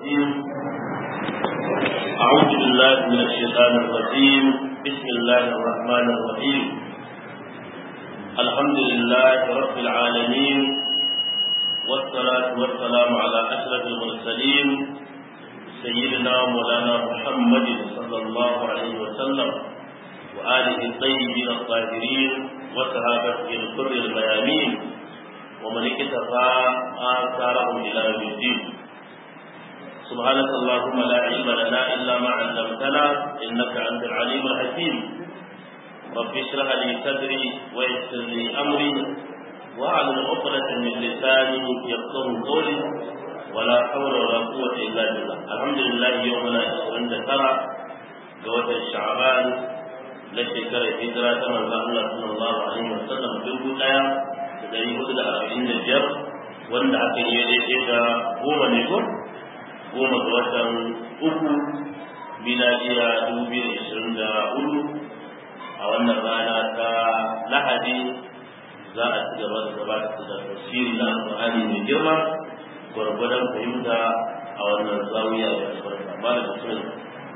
الرجيم أعوذ بالله من الشيطان الرجيم بسم الله الرحمن الرحيم الحمد لله رب العالمين والصلاة والسلام على أشرف المرسلين سيدنا مولانا محمد صلى الله عليه وسلم وآله الطيبين الطاهرين وصحابته الكر الميامين ومن اكتفى آثارهم إلى يوم الدين سبحانك اللهم لا علم لنا إلا ما علمتنا إنك أنت العليم الحكيم رب اشرح لي صدري ويسر لي أمري واعلم عقدة من لساني يفقه قولي ولا حول ولا قوة إلا بالله الحمد لله يومنا 29 قوة الشعبان na shekarar hijira ta manzo Allah sallallahu alaihi wasallam dubu daya da dari hudu da arba'in da biyar wanda aka yi daidai da goma ne ko goma ga watan uku miladiya dubu biyu da ishirin da hudu a wannan rana ta lahadi za a ci gaba da gabatar da tafsiri na alƙur'ani mai girma gwargwadon fahimta a wannan zawiya da albarka malam bismillah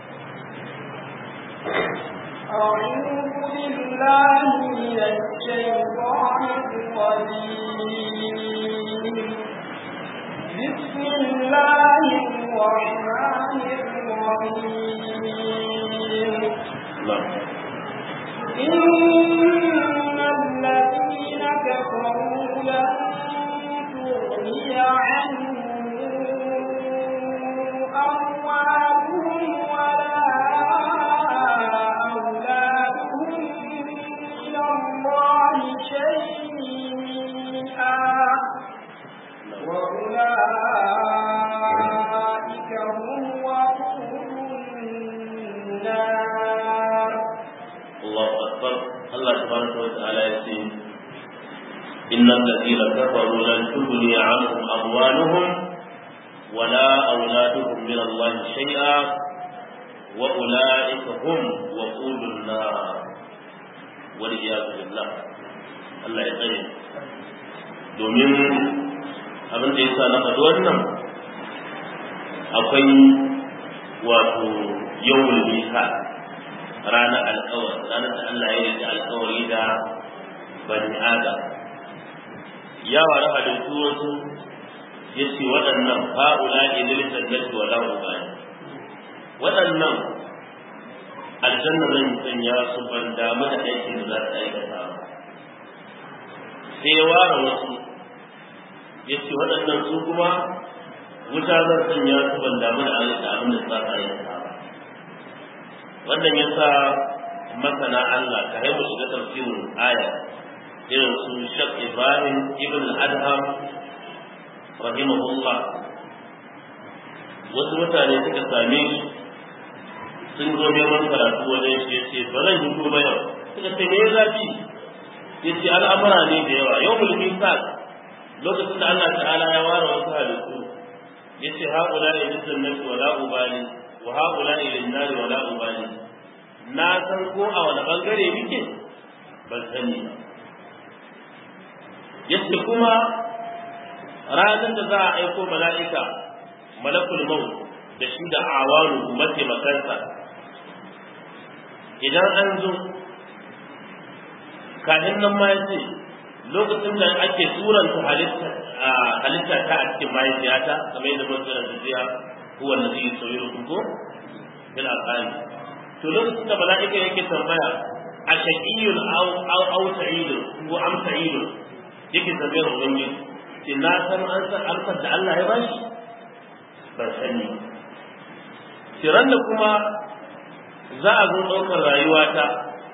أعوذ بالله من الشيطان الرجيم بسم الله الرحمن الرحيم إن الذين كفروا لن تغني عنهم أموالهم ولا وأولئك هم وقود النار الله أكبر الله سبحانه وتعالى يقول إن الذين كفروا لن تغني عنهم أموالهم ولا أولادهم من الله شيئا وأولئك هم وقود النار والعياذ بالله الله يطيب domin abin da ya sa na faɗi wannan akwai wato yawon mika ranar alkawar ranar da Allah ya yi alkawari da bani adam ya wari halittu wasu ya ce waɗannan fa'ula ilil jannati wa lahu bani waɗannan aljanna zan sanya su ban damu da aikin da za su aikata ba sai ya ware wasu ya ce waɗannan su kuma wuta zan sanya su ban damu da aikata abin da za su aikata ba wannan ya sa masana Allah ka haifu shiga tafsirin aya irin su Shak Ibrahim ibn Adham rahimahullah wasu mutane suka same shi sun zo neman karatu wajen shi yace ba zan yi ba yau suka ce me zafi yace al'amura ne da yawa yau mulkin sa lokacin da Allah ta'ala ya ware wasu halittu yace haula ilin jannati wala ubali wa haula ilin nari wala ubali na san ko a wani bangare muke ban sani ba yace kuma ranar da za a aiko mala'ika malakul maut da shi da awaru mataimakansa idan an zo kafin nan ma yace lokacin da ake turanta halitta halitta ta a cikin mahaifiyata kamar yadda mun tsara da jiya huwa allazi yusawwirukum ko bil arham to lokacin da mala'ika yake tambaya a shaqiyun aw aw aw sa'idun ko am sa'idun yake tambayar ubangiji ce na san an san amsar da Allah ya bashi ban sani tiran da kuma za a zo ɗaukar rayuwata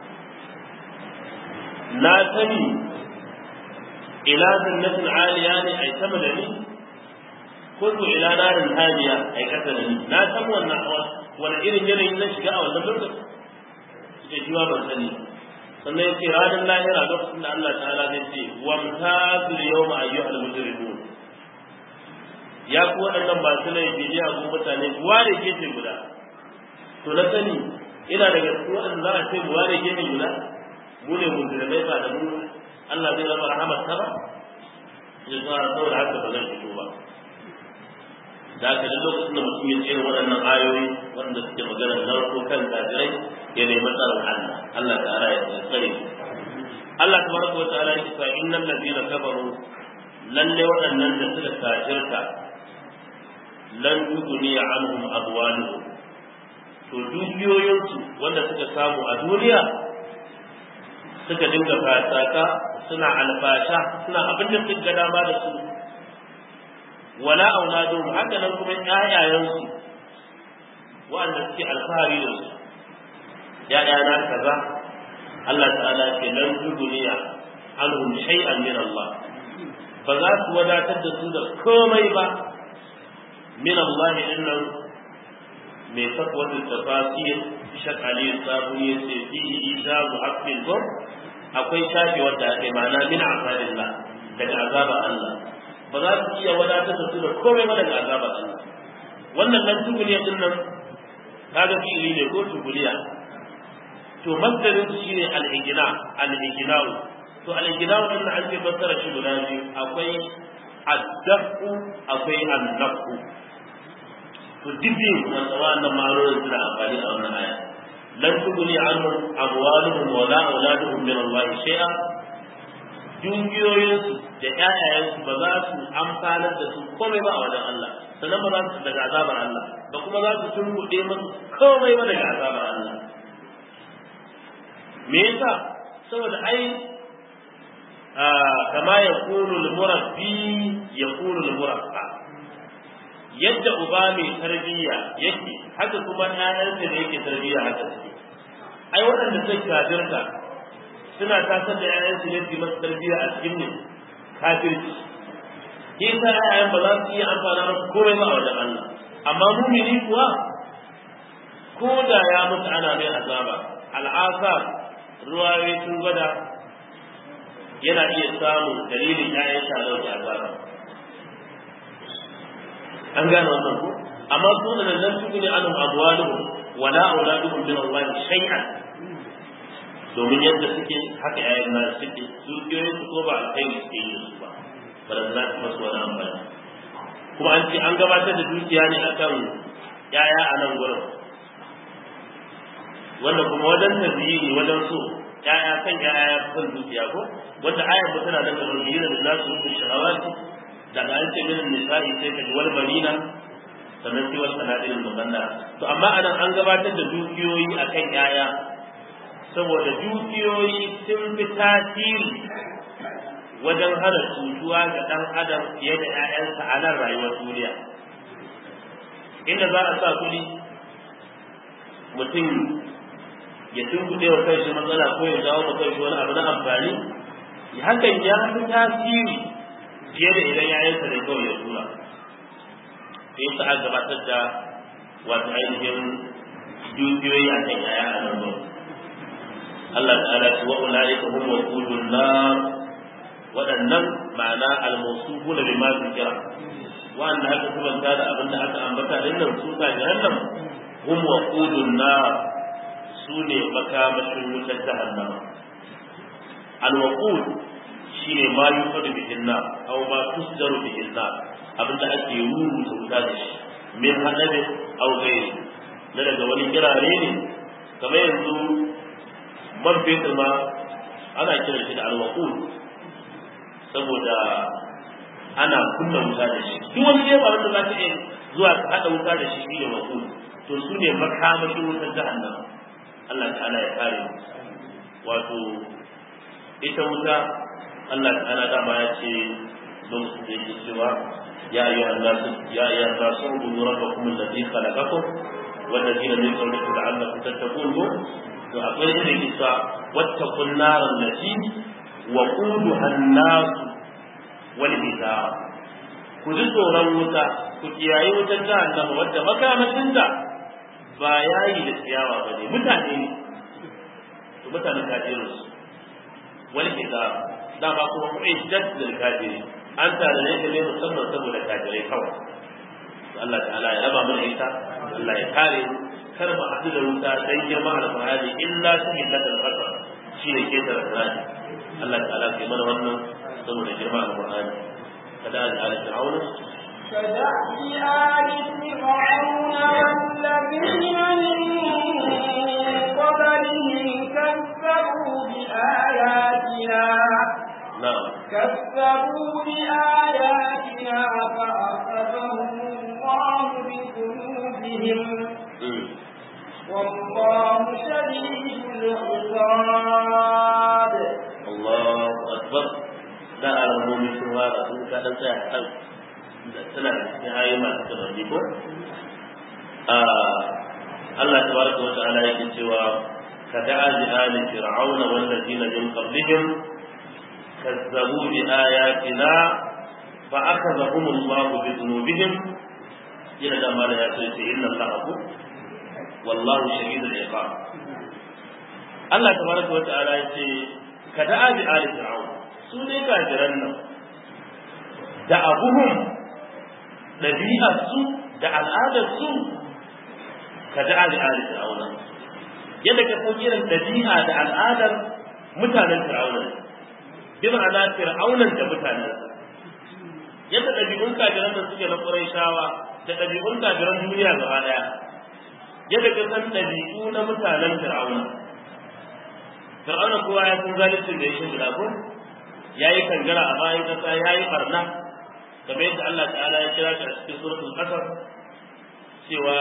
na sani ila jannatin aliya ne ai sama da ni ko to ila narin hadiya ai kasa da ni na san wannan wani irin yanayin na shiga a wannan lokaci ce shi ma ban sani sannan yake ranar lahira lokacin da Allah ta'ala zai ce wa mutazil yawma ayyuhal mujrimun ya ku waɗannan masu laifi ne a mutane ware gefe guda to na sani ina daga cikin waɗanda za a ce mu ware gefe guda mu ne mujrimai ba da mu Allah zai zama rahamar ta ba ya sa saboda haka ba zan fito ba da haka duk lokacin da mutum ya tsere waɗannan ayoyi wanda suke magana narko kan kafirai ya nemi tsaron Allah Allah ta'ala ya tsare Allah tabaraka wa ta'ala ya ce innal ladina kafaru lalle waɗannan da suka kafirta lan tuguni anhum abwaluhum to dukiyoyinsu wanda suka samu a duniya suka dinga fasaka suna alfasha suna abin da suka ga dama da su wala auladuhum haka nan kuma ƴaƴayensu wanda suke alfahari da su ƴaƴana kaza Allah ta'ala ce lan tuguniya anhum shay'an min Allah ba za su wadatar da su da komai ba min Allah innan mai sakwata tafasir shak ali sabu ya ce fi ijazu haqqin gur akwai shafi wanda ake ma'ana min azabillah daga azaba Allah ba za su iya wadatar da su da komai ba daga azaba Allah wannan nan tuguliya din nan kaga fi'ili ne ko tuguliya to masdarin shine al-ijna al-ijna'u to al-ijna'u din an ce fassara shi guda biyu akwai ad-dafu akwai an-nafu to dibin wannan ma'anonin suna amfani a wannan aya lan tuguni anhum amwaluhum wa la auladuhum min Allah shay'a dukiyoyinsu da ƴaƴayensu ba za su amfanar da su komai ba a wajen Allah sannan ba za su daga azabar Allah ba kuma za su tunbuɗe musu komai ba daga azabar Allah me yasa saboda ai kama ya kunu al-murabbi ya kunu al-murabba yadda uba mai tarbiyya yake haka kuma ƴaƴansa da yake tarbiyya haka suke ai waɗanda suka kafirta suna tasar da ƴaƴansu ne su masu tarbiyya a cikin ne kafirci ke sa ƴaƴan ba za su iya amfana masu komai ba a wajen Allah amma mumini kuwa ko da ya mutu ana mai azaba al'asa ruwaye sun gwada yana iya samun dalilin ƴaƴansa a dauke azaba an gane wannan ko amma su da nan su ne anhum abwaluhum wala auladuhum min Allah shay'an domin yadda suke haka yayin nan suke dukiyoyin su ko ba alkhairi suke yi su ba ba da za su masu wani amfani kuma an ce an gabatar da dukiya ne akan yaya a nan gurin wanda kuma wajen tabiyi wajen so yaya kan yaya ya fi dukiya ko wanda ayar ba tana da kamar yi da nasu rubin shahawati daga an ce minin nisa'i sai ka ji wal barina sannan sai wasu sanadirin muganna to amma anan an gabatar da dukiyoyi akan yaya saboda dukiyoyi sun fi tasiri wajen hana cutuwa ga ɗan adam fiye da 'ya'yansa a nan rayuwar duniya inda za a sa kuɗi mutum ya tunkuɗe wa kanshi matsala ko ya jawo wa kanshi wani abu na amfani hakan ya fi tasiri fiye da idan 'ya'yansa ne kawai ya tura sai sa a gabatar da wato ainihin dukiyoyi a kan 'ya'ya a nan gurin Allah ta'ala ce wa ulaika hum waqudun nar waɗannan ma'ana al-mawsufu da bima zikira wanda aka kubanta da abin da aka ambata din nan su ka jahannam hum waqudun nar su ne makamashin wutar jahannama al-waqud shine ma yufadu bihin nar aw ma tusdaru bihin nar abin da ake rubuta wuta da shi min hadabin aw ghairi na daga wani kirare ne kamar yanzu man fetur ma ana kiran shi da alwaqul saboda ana kunna wuta da shi duk wani dai ba wanda za ka iya zuwa ka hada wuta da shi shine waqul to su ne makamashin wutar jahannama Allah ta'ala ya kare wato ita wuta Allah ta'ala dama ya ce don su da yake cewa ya ayyuhan nasu ya ayyuhan nasu ubudu rabbakum alladhi khalaqakum والذين من قبلكم لعلكم تتقون to akwai da yake cewa wata kunnaran lati wa quduha an-nas wal hijab ku ji tsoron wuta ku kiyaye wutar jahannama wadda makamashin ta ba yayi da ciyawa ba ne mutane ne to mutanen kafirin su wal hijab da ba kuma mu'iddat lil kafirin an tare ne ne musamman saboda kafirai kawai Allah ta'ala ya raba mana ita Allah ya kare mu kar mu haɗu da wuta dan girma alƙur'ani illa ta hillatul qadar shi ne ke da alƙur'ani Allah ta'ala kai mana wannan saboda girma alƙur'ani kada an ala fir'auna كدأب آل فرعون والذين من قبلهم كذبوا بآياتنا na'am كذبوا بآياتنا فأخذهم الله بذنوبهم mm. والله شديد العقاب Allahu akbar da alamomi sun fara sun ka dan tsaya kan da tana da cikin ayoyi masu tunani ko a Allah tabaraka wa ta'ala yake cewa ka da'a li ali fir'auna wal ladina min qablihim kazzabu bi ayatina fa akhadhahum Allah bi dhunubihim yana da mala ya ce inna Allah wallahu shadidul iqab Allah tabaraka wa ta'ala yace ka da'a bi ali fir'aun su ne kafiran nan da abuhum dabi'ar su da al'adar su ka da'a bi ali fir'aun yadda ka san irin dabi'a da al'adar mutanen fir'aun bi ma'ana fir'aunan da mutanen yadda dabi'un kafiran da suke na Qurayshawa da dabi'un kafiran duniya gaba daya yadda ka san dabi'u na mutanen fir'auna fir'auna kowa ya san zalincin da ya shi guda ko ya yi kangara a bayan kasa ya yi barna kamar yadda Allah ta'ala ya kira shi a cikin suratul qasas cewa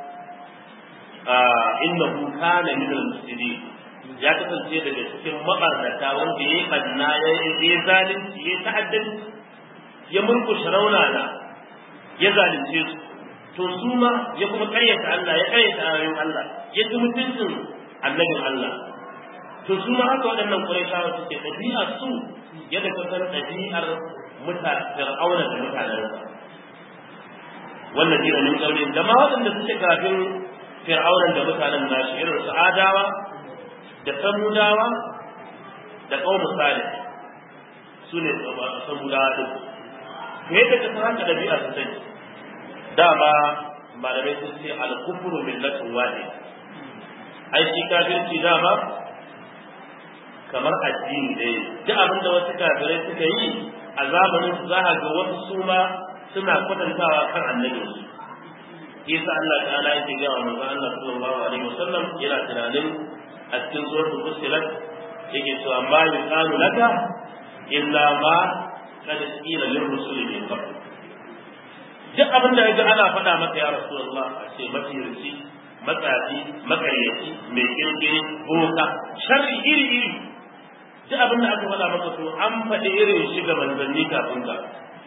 innahu kana min al-mufsidin ya kasance daga cikin mabarnata wanda ya yi barna ya yi zalunci ya yi ta'addanci ya murkushe raunana ya zalunce su to su ma ya kuma karyata Allah ya karyata ayoyin Allah ya ji mutuncin annabin Allah to su ma haka waɗannan ƙurayshawa suke ɗabi'a su yadda ka san ɗabi'ar mutane fir'auna da mutanensa wannan jira min kaure da ma waɗanda suke kafin fir'auna da mutanen nashi irin su adawa da samudawa da ƙaunar salih su ne samudawa ɗin to yadda ka san haka ɗabi'a su take dama malamai sun ce al-kufru millatun wahid ai shi kafirci dama kamar addini ɗaya duk abin da wasu kafirai suka yi a zamanin su za a ga wasu su ma suna kwatantawa kan annabi su yasa Allah ta'ala yake ga wa manzon Allah sallallahu alaihi wasallam yana tunanin a cikin suratul fussilat yake cewa ma yuqalu laka illa ma qad qila lir rusuli min qabl duk abin da yaga ana faɗa maka ya rasulullah a ce mafiyarci matsafi makaryaci mai kirkiri boka sharri iri iri duk abin da aka faɗa maka to an faɗi irin shi ga manzanni kafin ka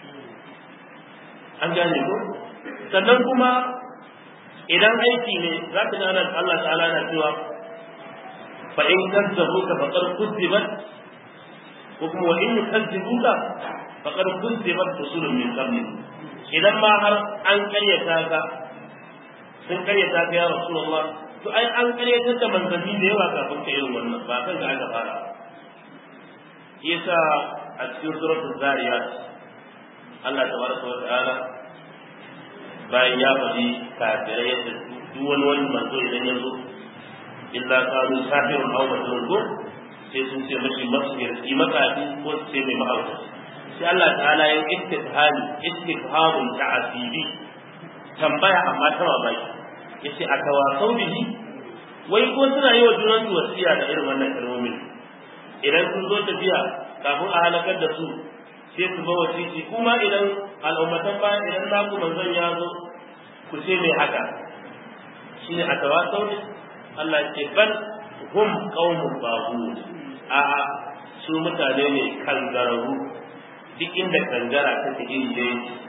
an gane ko sannan kuma idan aiki ne za ka gane Allah ta'ala na cewa fa in kazzabuka faqad kuzzibat ko kuma wa in yukazzibuka faqad kuzzibat rusulun min qablik idan ma har an karyata ka sun karyata ka ya rasulullah to ai an karyatar da manzanni da yawa kafin ka irin wannan ba kan ga aka fara yasa a cikin suratul zariyat Allah tabaraka wa ta'ala bayan ya faɗi kafirai yadda duk wani wani manzo idan ya zo illa qalu sahirun aw majnun ko sai sun ce mashi masihir yi makafi ko su ce mai mahauta sai Allah ta'ala ya istifhami istifhamun ta'asibi tambaya amma ta mamaki yace a tawasau bihi wai ko suna yi wa junan su wasiya da irin wannan kalmomin idan sun zo tafiya kafin a halakar da su sai su ba wasiki kuma idan al'ummatan baya idan naku manzon ya zo ku ce mai haka shine a tawasau ne Allah ce bal hum qaumun baghun a su mutane ne kangararru duk inda kangara ta take iri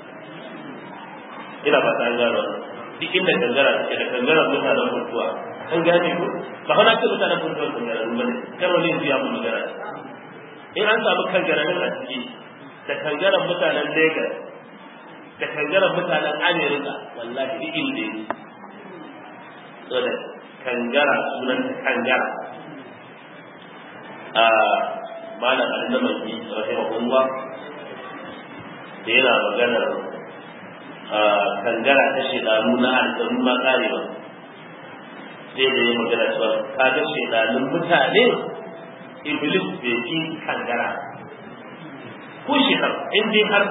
ina ba ta gano duk inda kangara take da kangara mutanen mutuwa an gane ko ba hana ce mutanen mutuwa kangara ba ne kar wani ya mu magana in an samu kangara nan a ciki da kangaran mutanen Lagos da kangaran mutanen America wallahi duk inda yake saboda kangara sunan kangara a malam al-namaki rahimahullah da yana maganar kangara ta shedanu na aljanu ma karewa sai da ya magana cewa kaga shedanun mutane iblis bai yi kangara ko shi har in dai har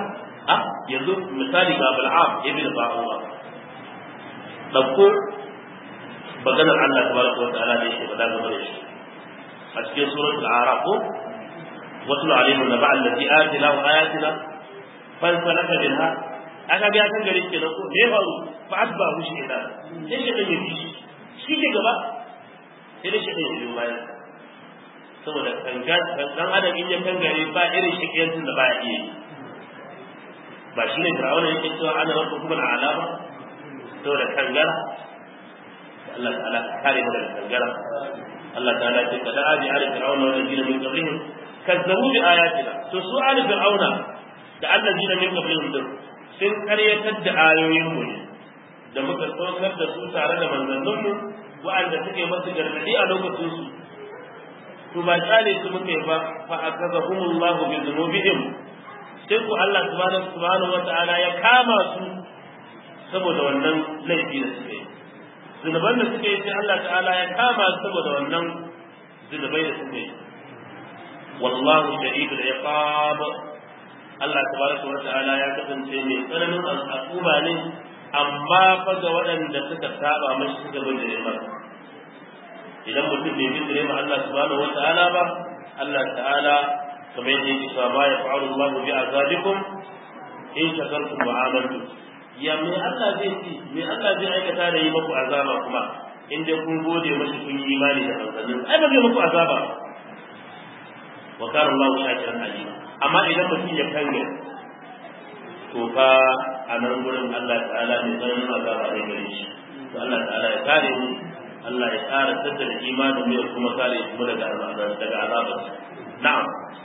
a yanzu misali ga bal'am ibn ba'uwa dauko maganar Allah tabaraka wa ta'ala da yake faɗa game da shi a cikin suratul a'raf ko watul alaihim naba allazi atina wa ayatina fansalaka minha aka ga kan gari kenan ko ne faru fa asba hu shi da sai shi da yabi shi ke gaba sai da shi da yabi bayan saboda kanga dan adam in ya kangare ba irin shikiyancin da baya iya yi ba shi ne fir'auna yake cewa ana rabbukum al'ala ba saboda kangara Allah ta'ala kare mu daga kangara Allah ta'ala ce kada abi ala fir'auna wa allazina min qablihim kazzabu bi ayatina to su ala fir'auna da allazina min qablihim din sun karyatar da ayoyin mu da muka saukar da su tare da manzannin mu wa'anda suke masu gargadi a lokacin su to ba tsale su muke ba fa akazahumullahu bi dhunubihim sai ku Allah subhanahu subhanahu wata'ala ya kama su saboda wannan laifi da suke yi zunuban da suke yi sai Allah ta'ala ya kama su saboda wannan zunubai da suke yi wallahu shadidul iqab Allah tabaraka wa ta'ala ya kasance mai tsananin al'umma ne amma fa ga waɗanda suka saba mashi suka bin da masa idan mutum bai bin da Allah subhanahu wa ta'ala ba Allah ta'ala kamar yadda yake cewa ma yaf'alu Allahu bi azabikum in shakartum wa amantum ya me Allah zai ci me Allah zai aikata da yi muku azaba kuma in dai kun gode mashi kun yi imani da manzannin ai ba zai muku azaba wa kana Allahu shakiran alim amma idan mutum ya kange to fa a nan gurin Allah ta'ala mai tsananin azaba zai gare shi to Allah ta'ala ya kare mu Allah ya ƙara tattara imanin mu ya kuma kare mu daga daga azabar na'am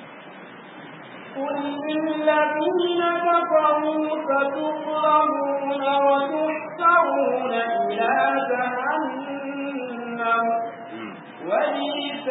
قل للذين كفروا ستغرمون وتحشرون إلى جهنم وبئس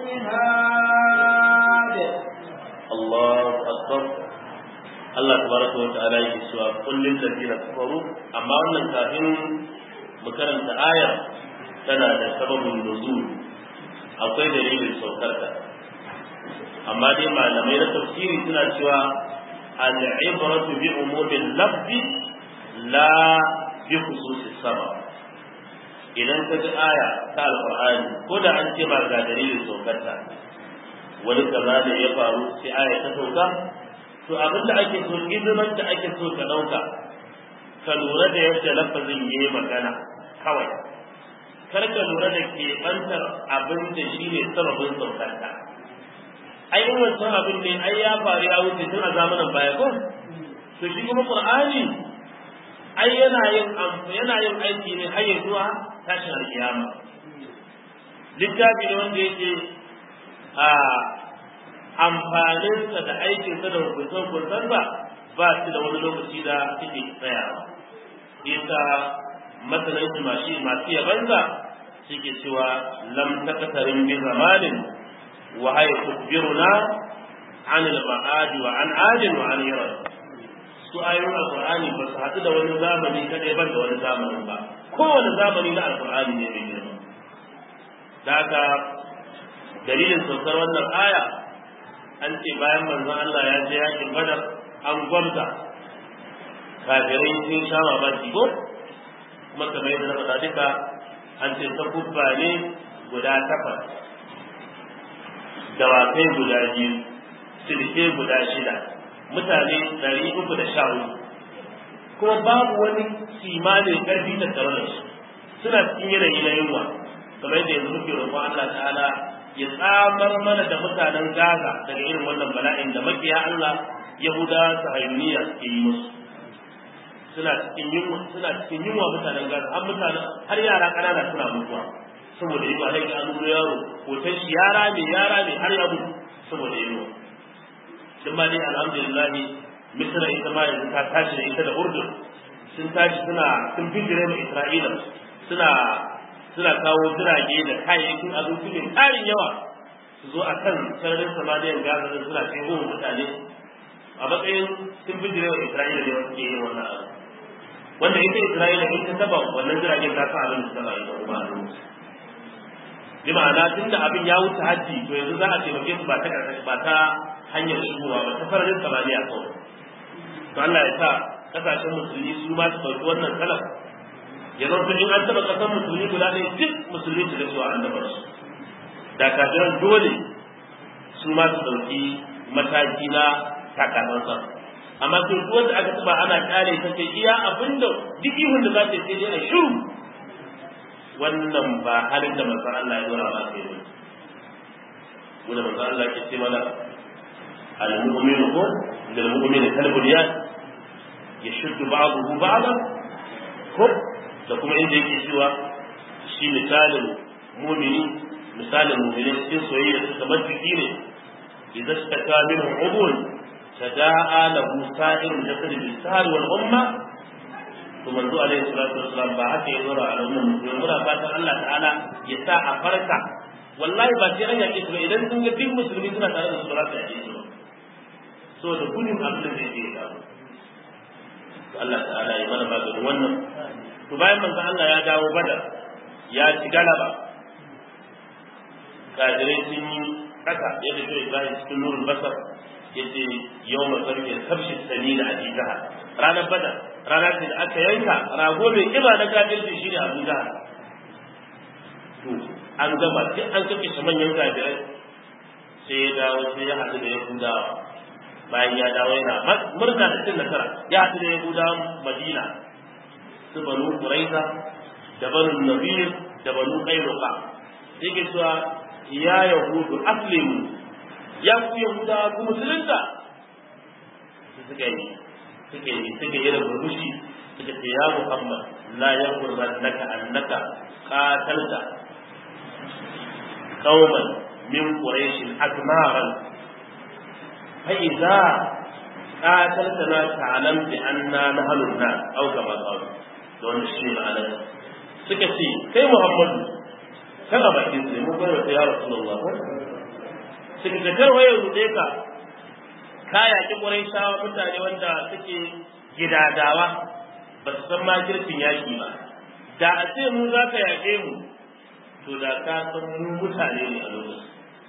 المهاد الله أكبر Allah tabaraka wa ta'ala yake cewa kullin ladina kafaru amma wannan kafin mu karanta aya tana da sababin nuzul akwai dalilin saukarta amma dai malamai na tafsiri suna cewa al-ibratu bi umumin lafzi la bi khususis sabab idan ka ji aya ta alqur'ani ko da an ce ba ga dalilin saukarta wani kaza da ya faru sai aya ta sauka to abin da ake so izinan da ake so ka dauka ka lura da yadda lafazin yayi magana kawai kar ka lura da keɓantar abin da shi ne sababin saukarta ai in wancan abin ne ai ya faru ya wuce tun a zamanin baya ko to shi kuma qur'ani ai yana yin yana yin aiki ne har zuwa tashin alkiyama littafi ne wanda yake a amfaninsa da aikinsa da hukunce-hukuncen ba ba su da wani lokaci da suke tsayawa isa masanan mashi masu yabanza suke cewa lam takatarin bi zamanin wa hay tukbiruna an al-ma'ad wa an adin wa an yara su ayoyin alqur'ani ba su hadu da wani zamani kadai ban da wani zamanin ba kowane zamani na alqur'ani ne mai girma da haka dalilin saukar wannan aya an ce bayan manzon Allah ya je yakin badar an gwamza kafirai sun sha mamaki ko kuma kamar yadda na faɗa duka an ce ta kubba ne guda takwas dawakai guda biyu silke guda shida mutane ɗari uku da sha hudu kuma babu wani simanin ƙarfi da tare da su suna cikin yanayi na yunwa kamar yadda yanzu muke roƙon Allah ta'ala ya tsamar mana da mutanen Gaza daga irin wannan bala'in da makiya Allah Yahuda sahayuniya suke yi musu suna cikin yunwa suna cikin yunwa mutanen Gaza har mutanen har yara ƙanana suna mutuwa saboda yunwa sai an nuna yaro hoton shi yara ne yara ne har ya mutu saboda yunwa duk ma dai alhamdulillah Misra ita ma yanzu ta tashi da ita da Urdun sun tashi suna sun bijire ma Isra'ila suna suna kawo jirage da kayayyakin abinci mai tarin yawa su zo a kan sararin samaniyar gaza da suna kai goma mutane a matsayin sun bi jirewa isra'ila ne wasu ke yin wannan abu wanda ita isra'ila in ta taba wannan jiragen ta san abin da ta taba ita kuma a lokaci bi ma'ana tun da abin ya wuce hajji to yanzu za a taimake su ba ta ba ta hanyar shigowa ba ta sararin samaniya kawai to Allah ya sa kasashen musulmi su ma su ɗauki wannan kalan ya zama in an taɓa ƙasar musulmi guda ɗaya duk musulmi su ga cewa an dabar su da kafiran dole su ma su ɗauki mataki na takamansa amma sai duk wanda aka taɓa ana ƙare ta ce iya abinda duk ihun da za ta sai dai a shiru wannan ba halin da manzon Allah ya dora ba sai wani wanda manzon Allah ke ce mana al-mu'minu ko lil mu'mini kalbunyan yashuddu ba'dahu ba'da ko da kuma inda yake cewa shi misalin mumini misalin mumini cikin soyayya su kamar jiki ne idan suka ta min ubun tada'a lahu sa'ir jasad bil sahar wal umma to manzo alaihi salatu wassalam ba haka ya zura al'umma musulmi muna fatan Allah ta'ala ya sa a farka wallahi ba sai an yake su ba idan sun ga duk musulmi suna tare da su ba za su yake su ba so da gudun abin da zai iya samu Allah ta'ala ya mana maganin wannan to bayan manzo Allah ya dawo badar ya ci galaba kafirai sun yi kasa yadda shi Ibrahim cikin nurul basar yace yawma sarki sabshi sanina a jiha ranar badar ranar da aka yanka rago mai kiba na kafirci shine Abu Jahal to an gama duk an kace shi manyan kafirai sai ya dawo sai ya haɗu da Yahudawa bayan ya dawo yana murna da cin nasara ya haɗu da Yahudawan Madina su banu Quraiza da banu Nadir da banu Qainuqa yake cewa ya yahudu aslimu ya ku yahuda ku musulunta su suka yi suka yi suka yi da burbushi suka ce ya Muhammad la yaghurrannaka annaka qatalta qauman min quraish akmaran fa idza qataltana ta'lam bi anna nahnu an-nas aw kama qalu don shi ma'anar suka ce kai Muhammadu kan a bakin su mun bayar da ya Rasulullah suka ce kar waye rude ka ka yaki Quraishawa mutane wanda suke gidadawa ba su san makircin yaki ba da a ce mu za ka yaƙe mu to da ka san mu mutane ne a lokacin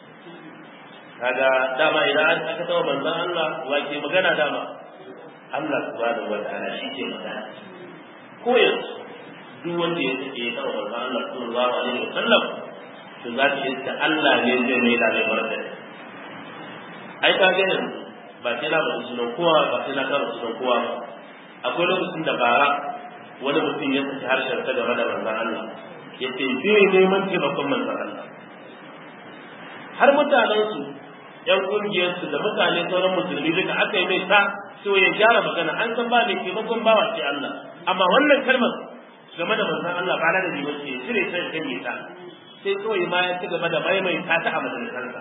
kaga dama idan aka taɓa manzon Allah wa ke magana dama Allah subhanahu wa ta'ala shi ke magana ko yanzu duk wanda ya take ya taɓa manzon Allah sallallahu alaihi wasallam to za ka iska Allah ne zai mai da mai barka ai ka ga yanzu ba sai na bada sunan kowa ba sai na kara sunan kowa ba akwai lokacin da bara wani mutum ya saki harshen ta game da manzon Allah ya ce zai neman taimakon manzon Allah har mutanensu yan kungiyarsu da mutane sauran musulmi duka aka yi mai sa so ya gyara magana an san ba mai taimakon bawa sai Allah amma wannan kalmar game da manzon Allah ba na da jiwa ce cire ta da ne ta sai kawai ma ya ci gaba da maimaita ta a majalisarsa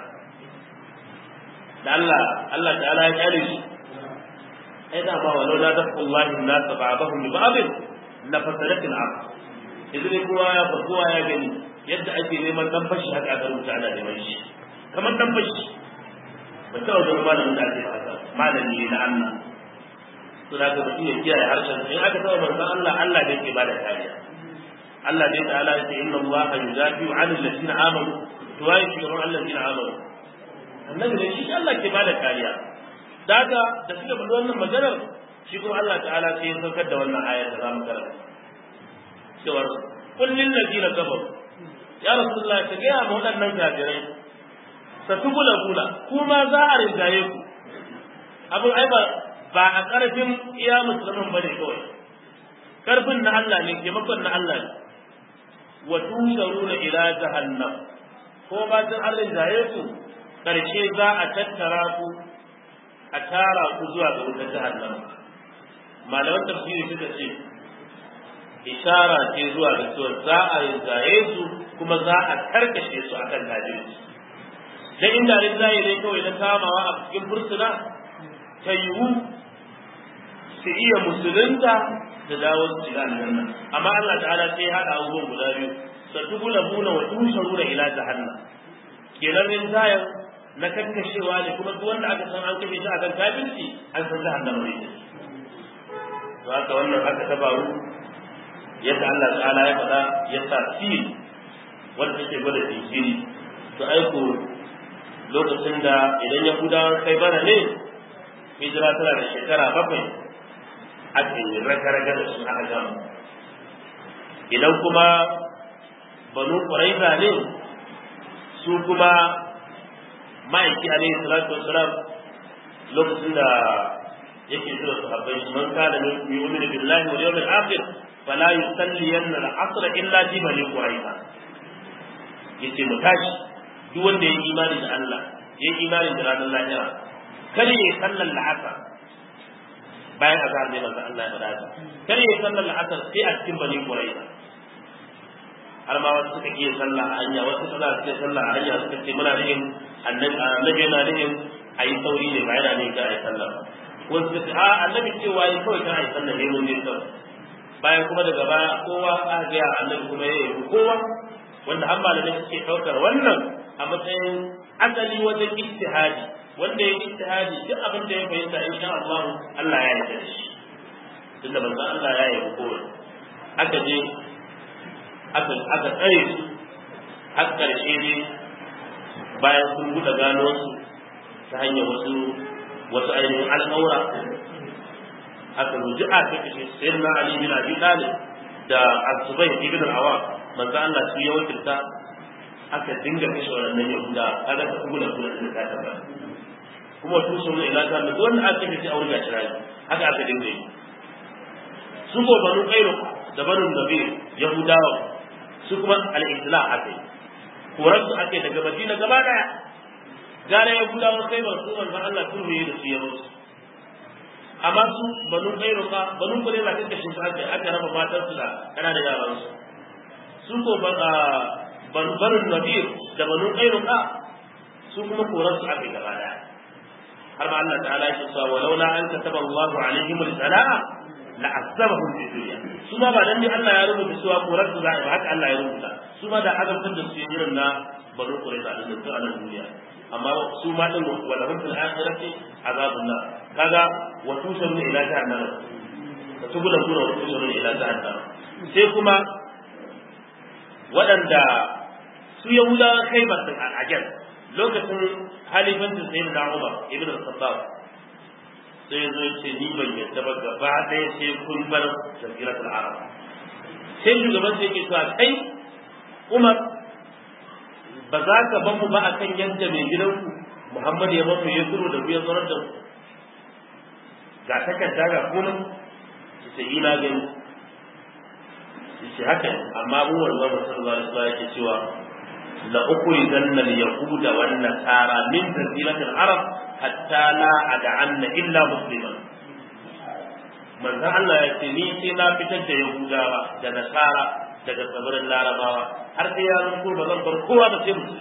da Allah Allah ta'ala ya kyale shi ai da ba walau la daqullahi an-nas ba'dahum bi ba'd la fasadatil ard idan kowa ya fa kowa ya gani yadda ake neman dan fashi haka aka rubuta ana neman shi kamar dan fashi ba ta wajen malamin da ake haka malami ne na Allah to da ka mutum ya kiyaye harshen in aka taɓa manzon Allah Allah ne ke bada kariya Allah ne ta'ala ya ce inna Allah yudafi'u 'anil ladina amanu to waye shugaban alladina amanu annabi ne shi Allah ke bada kariya daga da suka faɗi wannan maganar shi kuma Allah ta'ala sai ya saukar da wannan ayar da zamu karanta cewa kullin ladina kafaru ya rasulullah ka ga mu waɗannan kafirai satubula bula kuma za a rinjaye ku abin ai ba ba a ƙarfin iya musulman bane kawai ƙarfin na Allah ne taimakon na Allah ne wa tusharuna ila jahannam ko ba tun an rinjaye ku ƙarshe za a tattara ku a tara ku zuwa ga wutar jahannam malaman tafsiri suka ce ishara ce zuwa ga cewa za a rinjaye su kuma za a karkashe su akan kafirci dan inda rinjaye ne kawai na kamawa a cikin fursuna ta yiwu su iya musulunta da dawo su shiga aljanna amma Allah ta'ala sai hada abubuwan guda biyu satubula buna wa tusharuna ila jahannam kenan rinjayen na kakkashewa ne kuma duk wanda aka san an kashe shi akan kafirci an san jahannama ne to haka wannan haka ta faru yadda Allah ta'ala ya faɗa ya sa fil wanda take gwada jinkiri to aiko lokacin da idan yahudawan kai bana ne hijira tana da shekara bakwai aka yi raga-raga da su aka gama idan kuma banu ƙuraiza ne su kuma ma'aiki alaihi salatu wasalam lokacin da yake zuwa sahabbai su man kana min yu'minu billahi wal yawmil akhir fala yusalliyanna al-asr illa fi bani quraiza yace mu tashi duk wanda ya yi imani da Allah ya yi imani da ranar lahira kar ya sallar la'asar bayan azhar ne manzo Allah ya faɗa kar ya sallar la'asar sai a cikin bani quraiza har ma wasu suka iya sallah a hanya wasu suka suka sallah a hanya suka ce muna nihin annabi yana nihin a yi sauri ne ba yana nihin ka a yi sallah wasu suka ce a annabi cewa yi kawai kan a yi sallah ne mun je kawai bayan kuma daga baya kowa aka gaya annabi kuma ya yi kowa wanda an malamai suke ɗaukar wannan a matsayin asali wajen ijtihadi wanda ya ijtihadi duk abin da ya fahimta in sha Allah Allah ya yarda da shi tunda manzo Allah ya yi kowa aka je aka aka tsare su har ƙarshe ne bayan sun buɗe gano su ta hanyar wasu wasu ainihin al'aura aka ruji a ta kashe sai na Ali bin Abi Talib da Azubai ibn al-Awwam manzo Allah su ya wakilta aka dinga kashe wannan Yahuda kaga ta kula kula da ta ta kuma su sun ila ta da wanda aka kashe aure ga shirayi haka aka dinga yi su ko banu Qairu da banu Nabi Yahudawa su kuma al-isla aka yi koran su ake daga madina gaba daya gara ya guda wa kai masu manzon Allah sun ruye da su ya musu amma su banu kairuka banu kure la kake shi aka aka raba matan su da kana da yaran su su ko banu banu nadir da banu kairuka su kuma koran su ake gaba daya har ma Allah ta'ala ya ce wa laula an kataba Allahu alaihim al-sala'a la'azzabahum fi dunya su ma ba dan ne Allah ya rubuta cewa korar su za a ba haka Allah ya rubuta su ma da azabtar da su irin na banu qurayza da su a nan duniya amma su ma din wala hum fil akhirati azabun nar kaga wa tusharu ila jahannam ka tubula kuna wa tusharu ila jahannam sai kuma waɗanda su yahudawa kai ba su al'ajar lokacin halifancin sayyidina Umar ibn al-Khattab sai ya zo ya ce ni ban yadda ba gaba ɗaya sai kun bar jaziratul arab sai shugaban sai ke cewa kai umar ba za ka ban mu ba akan yadda mai gidanku muhammad ya mafi ya zuro da ya zarar da ku ga takarda ga kuma ki ce ina gani ki ce haka amma mu wannan sallallahu alaihi wasallam yake cewa la ukhrijanna al-yahuda wan nasara min jaziratil arab hatta la ad'anna illa musliman manzon Allah ya ce ni sai na fitar da yahudawa da nasara daga tsibirin larabawa har sai ya zanto ba zan bar kowa da sai musulmi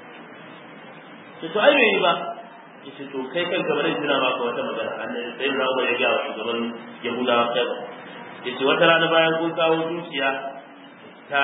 to to ai bai ba yace to kai kan gaba da jira maka wata magana annabi sai na ba ya ga shugaban yahudawa kai ba yace wata rana bayan kun kawo dukiya ta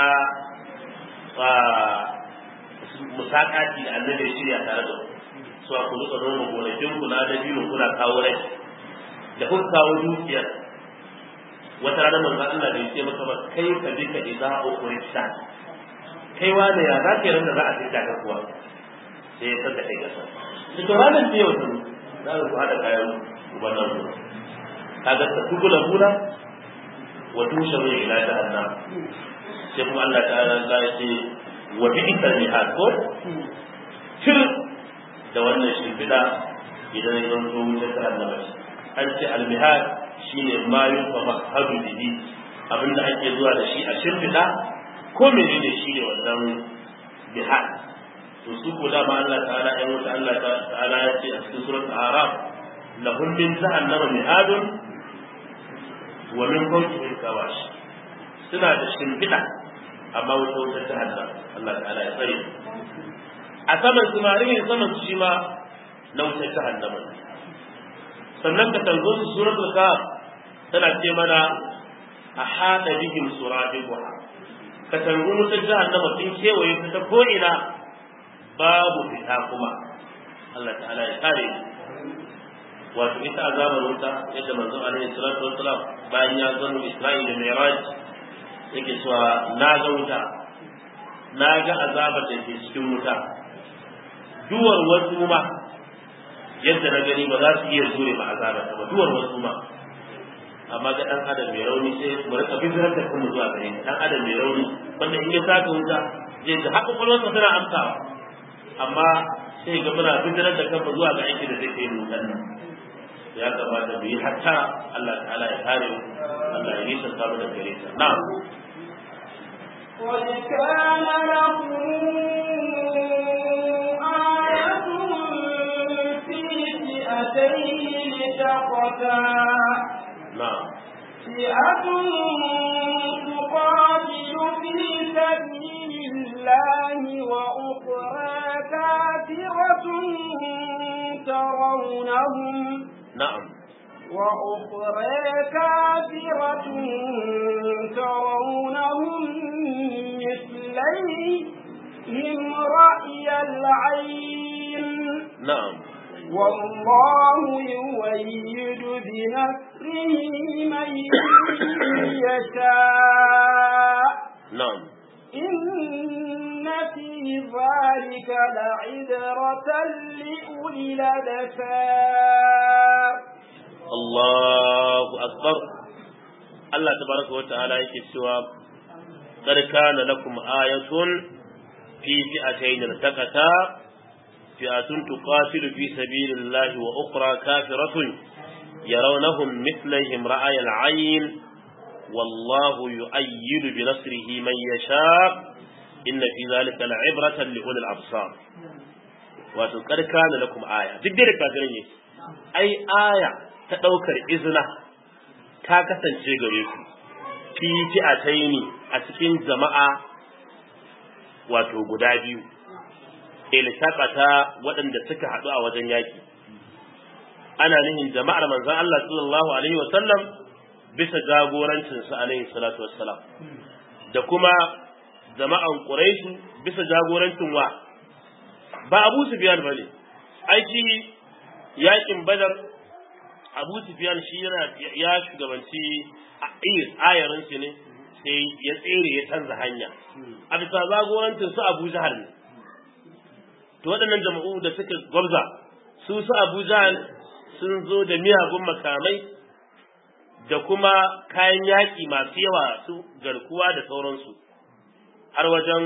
musakati da annabi ya shirya tare da su a kudu ka noma gonakin ku na dabino kuna kawo rai da kuka kawo dukiyar wata rana manzo Allah da yake maka ba kai ka bi ka idza ukhrista kai wani ya za ka randa za a fita ka kuwa sai ya saka kai gasa to to ranar da yau tun za ku hada kayan ubannan ku kaga ta tugula bula wa tusharu ila jahannam sai kuma Allah ta'ala ya ce wa bi'sal mihad ko shir da wannan shimfiɗa idan ya zanto wutar jahannama an ce almihad shine ma yufa mahadu bihi abinda ake zuwa da shi a shimfiɗa ko menene shi ne wannan bihad to su ko da ma Allah ta'ala ya wuta Allah ta'ala ya ce a cikin surat araf lahum min jahannama mihadun wa min fawqihim kawash suna da shimfiɗa amma wuta wutar jahannama Allah ta'ala ya tsare a saman su ma rihin saman su shi ma na wutar jahannama sannan ka tanzo su suratul kaf tana ce mana a hada bihim suradiquha ka tanzo wutar jahannama sun kewaye su ta ko ina babu fita kuma Allah ta'ala ya kare wato ita azabar wuta yadda manzon alaihi salatu wassalam bayan ya zama Isra'ila da Mi'raj yake cewa na ga wuta na ga azabar da ke cikin wuta duwar wasu ma yadda na gani ba za su iya zure ma azabar ta ba duwar wasu ma amma ga dan adam mai rauni sai mu rika bijirar da kuma zuwa gare dan adam mai rauni wanda in ya saka wuta zai ga haka kwalwarsa tana amsawa amma sai ga muna bijirar da kanmu zuwa ga aiki da zai kai mu nan ya kamata mu yi hatta Allah ta'ala ya kare mu Allah ya nisa samu da gare ta na'am قد كان لكم آية في فئتين التقتا na'am فئة تقاتل في سبيل الله وأخرى كافرة ترونهم na'am وأخرى كافرة ترونهم مثليهم رأي العين na'am والله يؤيد بنصره من يشاء na'am إن في ذلك لعبرة لأولي الأبصار Allahu akbar Allah tabaraka wa ta'ala yake cewa qad kana lakum ayatun fi fi'atayn irtaqata fi'atun tuqatilu fi sabilillahi wa ukhra kafiratun yarawnahum mithlihim ra'ay al-'ayn wallahu yu'ayyidu bi nasrihi man yasha inna fi dhalika la'ibratan li ulil absar wato qad kana lakum aya duk da kafirin yake ai aya ta ɗaukar izina ta kasance gare ku fi fi'ataini a cikin jama'a wato guda biyu iltaqata waɗanda suka haɗu a wajen yaki ana nihin jama'ar manzon Allah sallallahu alaihi wasallam bisa jagorancin sa alaihi salatu wassalam da kuma jama'an Quraish bisa jagorancin wa ba Abu Sufyan bane aiki yakin Badar Abu Sufyan shi yana ya shugabanci ayarin shi ne sai ya tsere ya canza hanya a bisa zagorancin su Abu Jahal ne to waɗannan jama'u da suka gwabza su su Abu Jahal sun zo da miyagun makamai da kuma kayan yaƙi masu yawa su garkuwa da sauransu har wajen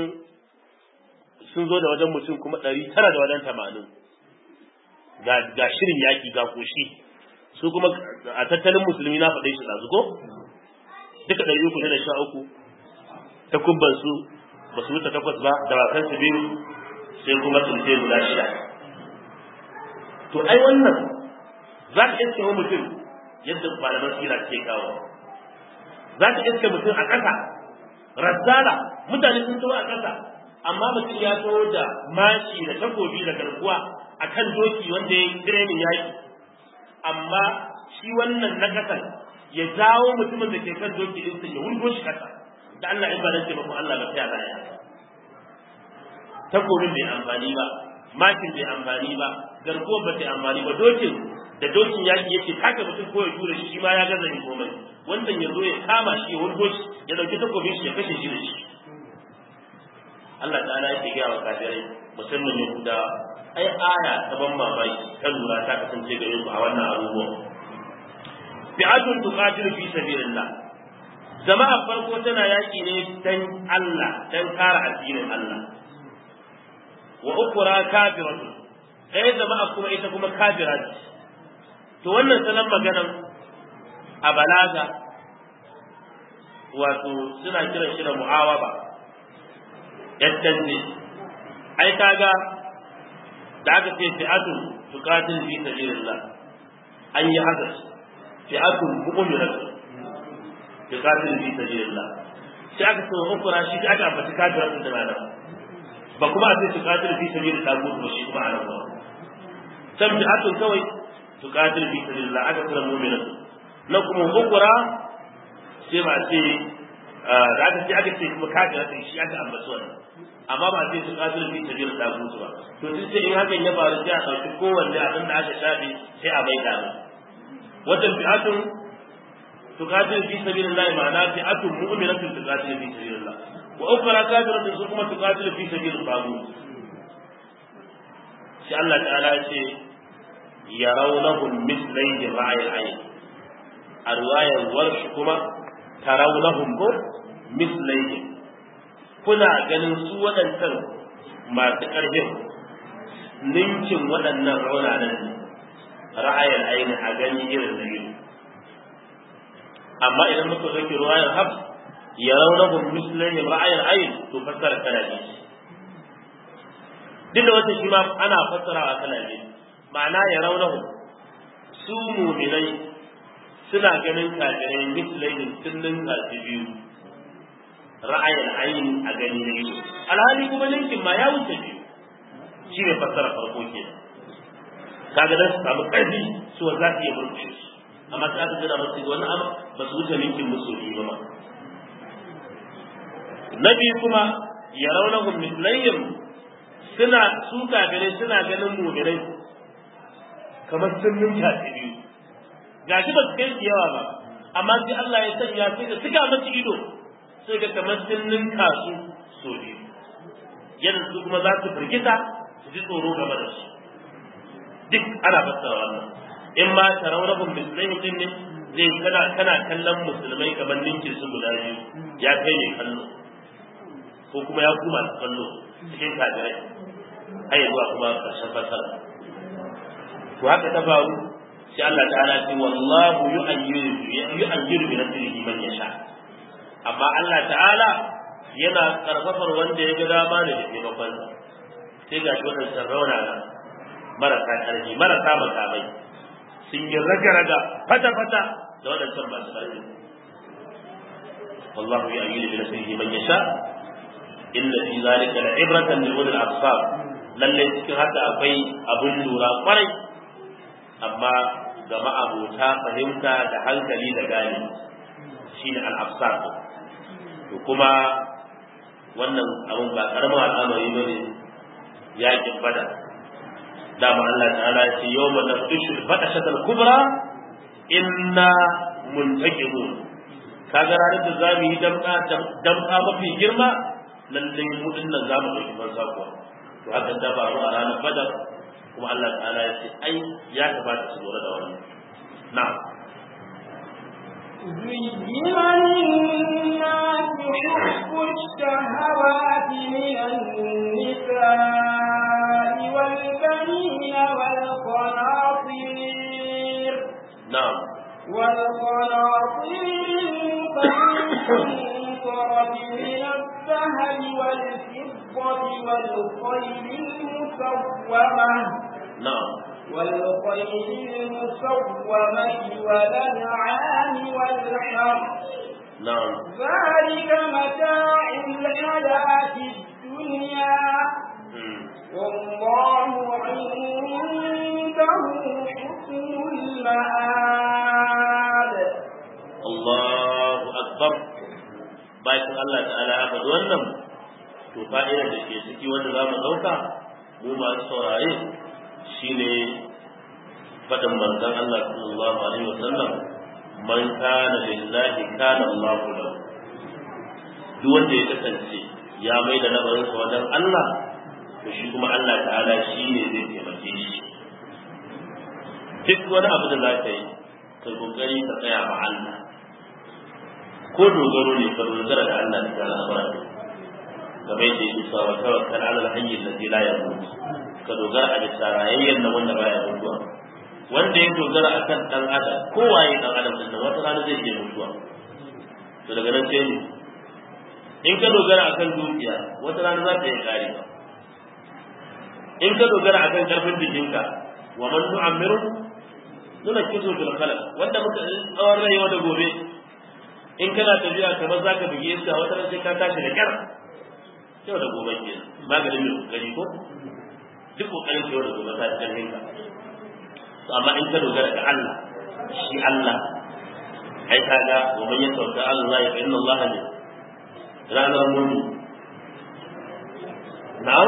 sun zo da wajen mutum kuma ɗari tara da wajen tamanin ga shirin yaƙi ga koshi su kuma a tattalin musulmi na faɗe shi ɗazu ko duka ɗari uku ne da sha uku ta kubban su ba su wuce takwas ba da bakan su biyu sai kuma tsince guda shida to ai wannan za ka iske wa mutum yadda malaman sira ke kawo za ka iske mutum a ƙasa razzala mutane sun taho a ƙasa amma mutum ya taho da mashi da takobi da garkuwa a kan doki wanda ya yi tirenin yaƙi amma shi wannan na ƙasan ya jawo mutumin da ke kan doki ɗinsa ya wurgo shi ƙasa da Allah in ba dan taimakon Allah ba sai ya takobin bai amfani ba makin bai amfani ba garkuwar ba ta amfani ba dokin da dokin yaki yake taka mutum ko ya jure shi ma ya gaza yin komai wannan ya zo ya kama shi ya wurgo shi ya dauki takobin shi ya kashe shi da shi Allah ta'ala yake gaya wa kafirai musamman Yahuda ai aya ta ban mamaki ta lura ta kasance gare ku a wannan abubuwan fi'atun tuqatilu fi sabilillah jama'a farko tana yaki ne dan Allah dan kare addinin Allah wa ukura kafiratu ɗaya jama'a kuma ita kuma kafira ce to wannan sanan maganan a balaga wato suna kiran shi da mu'awaba yaddan ne ai kaga da aka ce fi'atun tuqatil fi sabilillah an yi haka fi'atun mu'minatu tuqatil fi sabilillah sai aka ce ukura shi aka ambaci kafiratu da malama ba kuma a sai su katil fi sabil tagut ba shi kuma a nan ba san bi atun kawai su katil fi sabil la aka kira mu'mina na kuma ukura sai ba ce da aka ce aka ce kuma kafira sai shi aka ambaci wannan amma ba sai su katil fi sabil tagut ba to sai sai in hakan ya faru sai a dauki kowanne abin da aka shafe sai a bai da wannan bi'atun tuqatil fi sabilillah ma'ana bi'atun mu'minatun tuqatil fi sabilillah وأخرى كافرة ثم تقاتل في سبيل الطاغوت sai Allah ta'ala ya ce yarawnahu mithlai ra'ayil ayn a riwayar warshi kuma tarawnahum ko mislayhim kuna ganin su waɗancan masu ƙarfin ninkin waɗannan raunanan ra'ayar aini a gani irin da ido amma idan muka zaki ruwayar hafs ya raunahum mislayhim ra'ayar aini to fassara kana ne duk da wata shi ma ana fassarawa kana ne ma'ana ya raunahum su muminai suna ganin kafirai mislayhim sun ninka su biyu ra'ayar aini a gani na ido alhali kuma ninkin ma ya wuce biyu shi ne fassara farko ke kaga dan su samu ƙarfi su za su iya murkushe su amma sai aka gina masu wani abu ba su wuce ninkin musu biyu ba ma na biyu kuma ya raunahum mislayyim suna su kafirai suna ganin mu'minai kamar sun ninka su biyu gashi ba su kai su yawa ba amma sai Allah ya sanya sai da suka masu ido sai ga kamar sun ninka su so biyu yadda su kuma za su firgita su ji tsoro game da su duk ana fassara wannan in ma tarawnahum mislaihim din ne zai kana kana kallon musulmai kamar ninki su guda biyu ya kai ne kallo ko kuma ya kuma kallo cikin kafirai har zuwa kuma karshen fassara to haka ta faru sai Allah ta'ala ce wallahu yu'ayyiru yu'ayyiru bi nasrihi man yasha amma Allah ta'ala yana karfafar wanda ya ga dama ne da taimakon sai ga shi wannan sarrauna na marasa ƙarfi marasa makamai sun yi raga-raga fata-fata da waɗancan masu ƙarfi wallahu ya yi da nasihi man yasha inna fi zalika la ibratan lil ulil absar lalle cikin haka akwai abun lura kwarai amma ga ma'abota fahimta da hankali da gani shine al absar to kuma wannan abun ba karamin al'amari bane yakin badar dama Allah ta'ala ya ce yawma nafdishu al-badashata al-kubra inna muntaqimun kaga ranar da zamu yi damka damka mafi girma lalle mu dinnan zamu dauki banza kuwa to haka ta faru a ranar badar kuma Allah ta'ala ya ce ai ya kamata su lura da wannan na'am زين للناس حب الشهوات من النساء والبنين والقناطير na'am والقناطير المقنطرة من الذهب والفضة والخيل المسومة na'am والخيل المسومة والأنعام والحرث na'am ذلك متاع الحياة الدنيا hmm. والله عنده حسن المآب Allahu akbar bayan Allah ta'ala ya faɗi wannan to fa'idar da ke ciki wanda za mu ɗauka mu masu saurare shine faɗin manzon Allah sallallahu alaihi wasallam man kana lillahi kana Allahu lahu duk wanda ya kasance ya mai da nabarinsa wajen Allah to shi kuma Allah ta'ala shi ne zai taimake shi duk wani abu da za ka yi ka kokari ka tsaya ma Allah ko dogaro ne ka dogara da Allah ta al'amura kamar yadda yake cewa wa tawakkal ala al-hayy alladhi la yamut ka dogara a bisa rayayyen nan wanda baya mutuwa wanda ya dogara akan dan adam ko waye dan adam din nan wata rana zai iya mutuwa to daga nan sai ne in ka dogara akan dukiya wata rana za ta yi kare in ka dogara akan karfin jikinka wa man nu'ammiru nuna kiso fil khalaq wanda muka tsawon rayuwa da gobe in kana tafiya kamar zaka buge iska wata ran sai ka tashi da kyar yau da gobe ke maganin mai kokari ko duk kokarin yau da gobe ta karfin ka to amma in ka dogara ga Allah shi Allah ai kaga wa man yatawakka ala Allah fa inna Allah ne ranar mutu na'am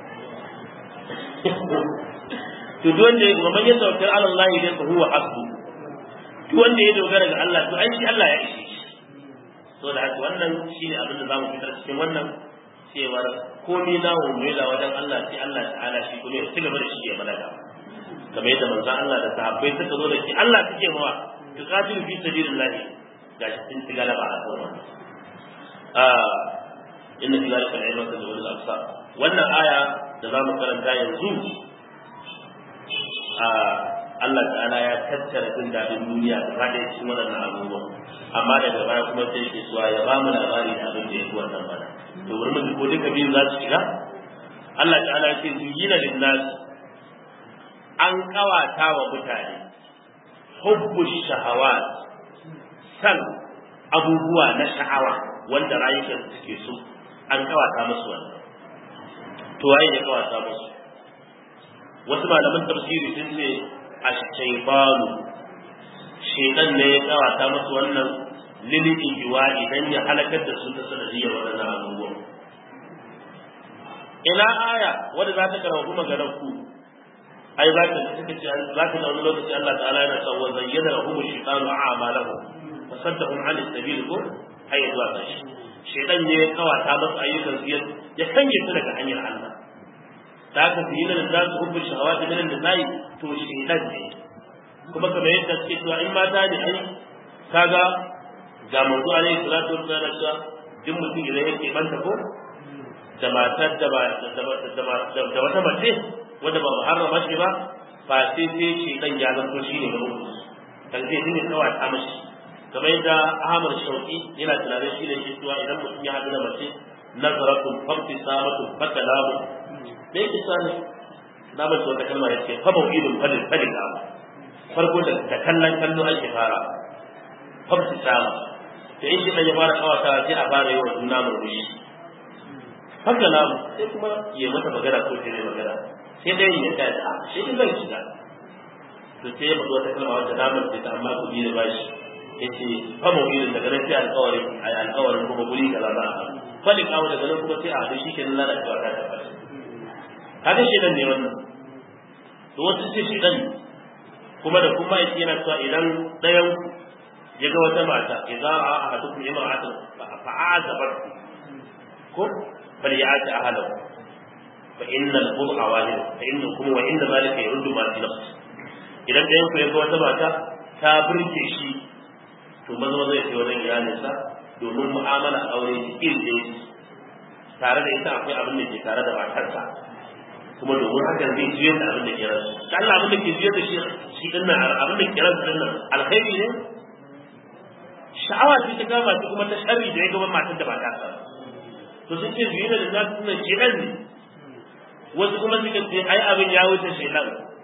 to duk wanda ya man ya tawakkal ala Allah idan fa huwa hasbu duk wanda ya dogara ga Allah to ai shi Allah ya ishe shi to da haka wannan shine abin da zamu fitar cikin wannan cewar komai na umela wajen Allah sai Allah ta'ala shi kuma ya ci gaba da shi ya balaga kamar yadda manzon Allah da sahabbai suka zo da shi Allah suke mawa tuqatilu fi sabilillah gashi sun ci galaba a kan wannan ah inna fi zalika al-ibrata li ulil absar wannan aya da za mu karanta yanzu a Allah ta'ala ya tattara jin daɗin duniya da ba da cikin waɗannan abubuwan amma daga baya kuma sai ke suwa ya ba mu labari da abin da ya fi wannan bana to wurin mu ko duka biyun za su shiga Allah ta'ala ya ce zuyina linnas an kawata wa mutane hubbu shahawat san abubuwa na sha'awa wanda rayukan suke so an kawata musu wannan to waye ya kawata musu wasu malaman tafsiri sun ce ash-shaytanu shaytan ne ya kawata musu wannan lili ijiwa idan ya halakar da su ta sanadiyar waɗannan abubuwan ina aya wadda za ta karfafi maganar ku ai za ka suka ce za ka wani lokaci Allah ta'ala yana cewa zayyana lahum ash-shaytanu a'malahum wa saddahum 'an as-sabil ko ai zuwa kashi shaytan ne ya kawata musu ayyukan su ya sanye su daga hanyar Allah ta haka su yi nan za su hubbu shahawati min an-nisa'i to shaytan ne kuma kamar yadda suke cewa in mata ne ai kaga ga manzo alaihi salatu wassalam cewa duk mutum idan yake banta ko da matar da ba da wata mace wanda ba muharrama shi ba fa sai sai shi dan ya zanto shi ne na uku dan sai dinga kawai ta mashi kamar yadda Ahmad Shauki yana tunanin shi ne shi cewa idan mutum ya haɗu da mace nazaratun famti samatu fatalamu da yake sani na mace wata kalma ya ce fa mawidun falin falin farko da ta kallon kallo ake fara famti sama da in shi dan ya fara kawata sai a fara yawan juna murmushi haka na sai kuma ya mata magana ko ta ne magana sai dai ya ta da shi din zai shiga to sai ya faɗi wata kalma wata damar sai ta amma ku bi da bashi yace fa mawilin daga nan sai alƙawarin ai alƙawarin kuma guri kaza za a haɗu fali kawo daga nan kuma sai a haɗu shi kenan lalacewa ta tabbata kaga shi nan ne wannan to wasu ce shi dan kuma da kuma yake yana cewa idan ɗayan ya ga wata mata idan a ahadukum imra'atan fa'azabat ko فليعاد أهله فإن البضع واحد فإنكم وإن ذلك يرد ما في نفسه idan ɗayan ku ya ga wata mata ta burge shi to maza maza ya wajen iyalinsa domin mu'amala aure cikin da tare da ita akwai abin da ke tare da matarsa kuma domin hakan zai juyar da abin da ke ransu da Allah abin da ke juyar da shi shi din nan abin da ke ransu din nan alkhairi ne sha'awa ce ta kama shi kuma ta sharri da ya gaba matar da ba ta sa to sun ce biyu da za su nuna shedan ne wasu kuma suka ce ai abin ya wuce shedan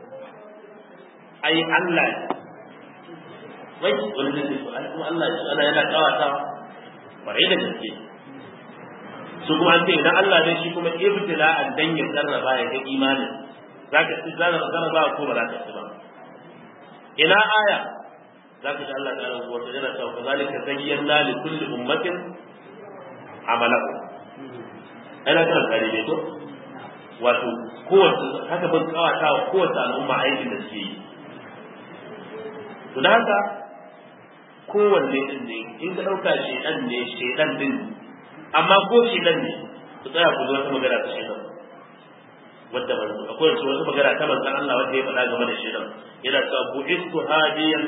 ai Allah ne wai wani zai ce ai kuma Allah shi ana yana kawata kwarai da gaske su kuma an ce idan Allah ne shi kuma ibtila'an dan ya karraba ya ga imanin zaka ci zaka karraba ko ba za ka ci ba ina aya zaka ji Allah ta rabu wata yana cewa kazalika zayyana li kulli ummatin amalahu ana kan kare ne to wato kowace haka ban kawata wa kowace al'umma aikin da suke yi to da haka kowanne din ne in ka dauka shedan ne shedan din amma ko shedan ne ku tsaya ku zo wata magana ta shedan wadda manzo akwai wasu wata magana ta manzon Allah wanda ya faɗa game da shedan yana cewa bu'istu hadiyan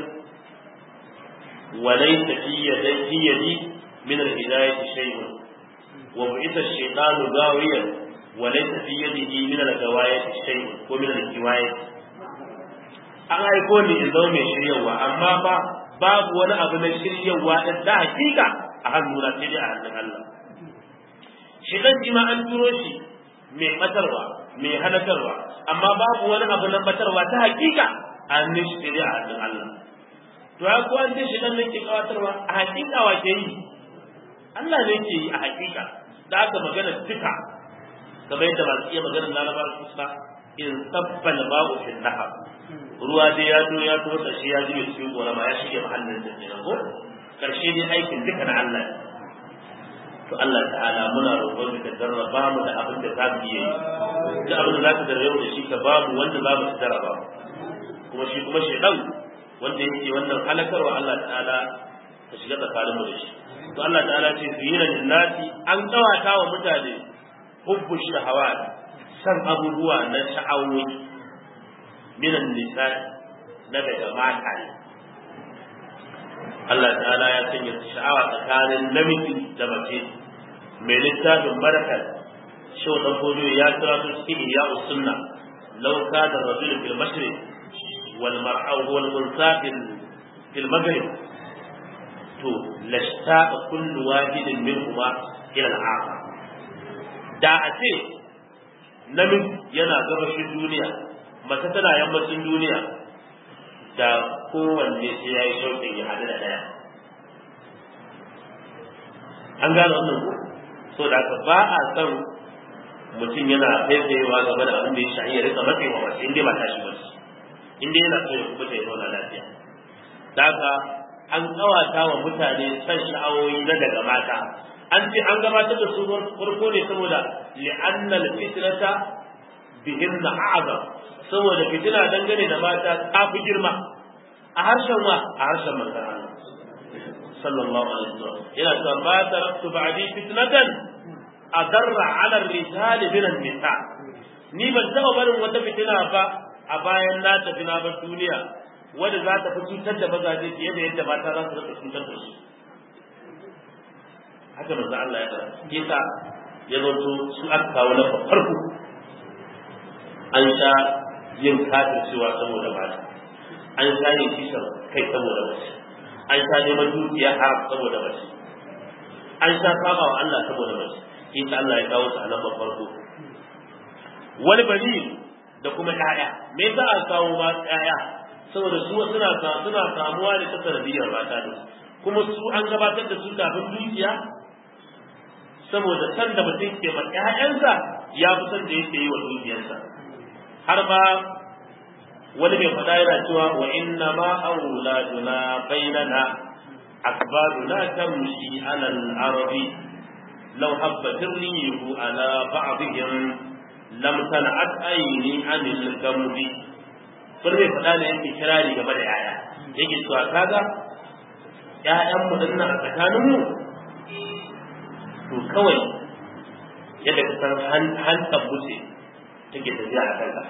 wa laysa fi yadi min al-hidayati shay'un وبعث الشيطان غاويا وليس في يده من الغواية شيء ومن الكواية an aiko ni in zama mai shiryawa amma ba babu wani abu na shiryawa da da hakika a hannuna sai dai a hannun Allah shi dan shi ma an turo shi mai batarwa mai halakarwa amma babu wani abu na batarwa ta hakika a hannun shi sai dai a hannun Allah to ya ko an ce shi dan ne ke kawatarwa a hakika wa ke yi Allah ne ke yi a hakika da aka magana duka kamar yadda masu iya maganar larabar kusa in sabbal ba'u fil nahar ruwa dai ya zo ya to shi ya jibe cikin gorama ya shige mahallin da kenan ko karshe dai aikin duka na Allah to Allah ta'ala muna roƙon ka jarraba mu da abin da za mu yi da abin da za ka jarraba da shi ka ba mu wanda za mu jarraba kuma shi kuma shedan wanda yake wannan halakarwa Allah ta'ala ka shiga tsakanin mu da shi to Allah ta'ala ce su yi linnati an kawata wa mutane hubbu shahawat san abubuwa na sha'awoyi minan nisa na daga mata ne Allah ta'ala ya sanya sha'awa tsakanin namiji da mace mai littafin barakar shi wa fodo ya kira su cikin iya usunna law kana rajul fil mashriq wal mar'a wal unsa fil maghrib to lashta'a kullu wahidin minhuma ila al-akhar da a ce namiji yana gabashin duniya mace tana yammacin duniya da kowanne sai ya yi shauƙin ya haɗu da ɗaya an gane wannan ko so da haka ba a san mutum yana faifayewa game da abin da ya shahi ya rika matsewa mace in dai ba tashi ba in dai yana so ya kuma ya zauna lafiya da haka an kawata wa mutane san sha'awoyi na daga mata an ce an gabatar da su farko ne saboda li'annal fitnata bihinna a'zam saboda fitina dangane da mata ta fi girma a harshen wa a harshen manzon Allah sallallahu alaihi wasallam yana cewa ba taraktu ba'di fitnatan adarra 'ala ar-rijali min an-nisa ni ban taba barin wata fitina ba a bayan na tafi na bar duniya wanda za ta fi cutar da mazaje fiye da yadda mata za su rika cutar da su haka manzo Allah ya faɗa yasa ya zo su aka kawo na farko an sha yin kafircewa saboda mata an sha yin kisan kai saboda mace an sha neman dukiya haram saboda mace an sha saba wa Allah saboda mace yasa Allah ya kawo su a nan farko wani bari da kuma ƴaƴa me yasa a kawo ma ƴaƴa saboda su suna suna samuwa ne ta sanadiyar mata da kuma su an gabatar da su kafin dukiya saboda san da mutum ke ma ƴaƴansa ya fi san da yake yi wa dukiyarsa har ma wani mai faɗa yana cewa wa inna ma auladuna bainana akbaruna tamshi ala al-arabi law habbat rihu ala ba'dihim lam tan'at ayni anil gambi wani mai faɗa ne yake kirari game da yaya yake cewa kaga ƴaƴan mu dinnan a tsakaninmu to kawai yadda ka san hantar buce take tafiya a kanka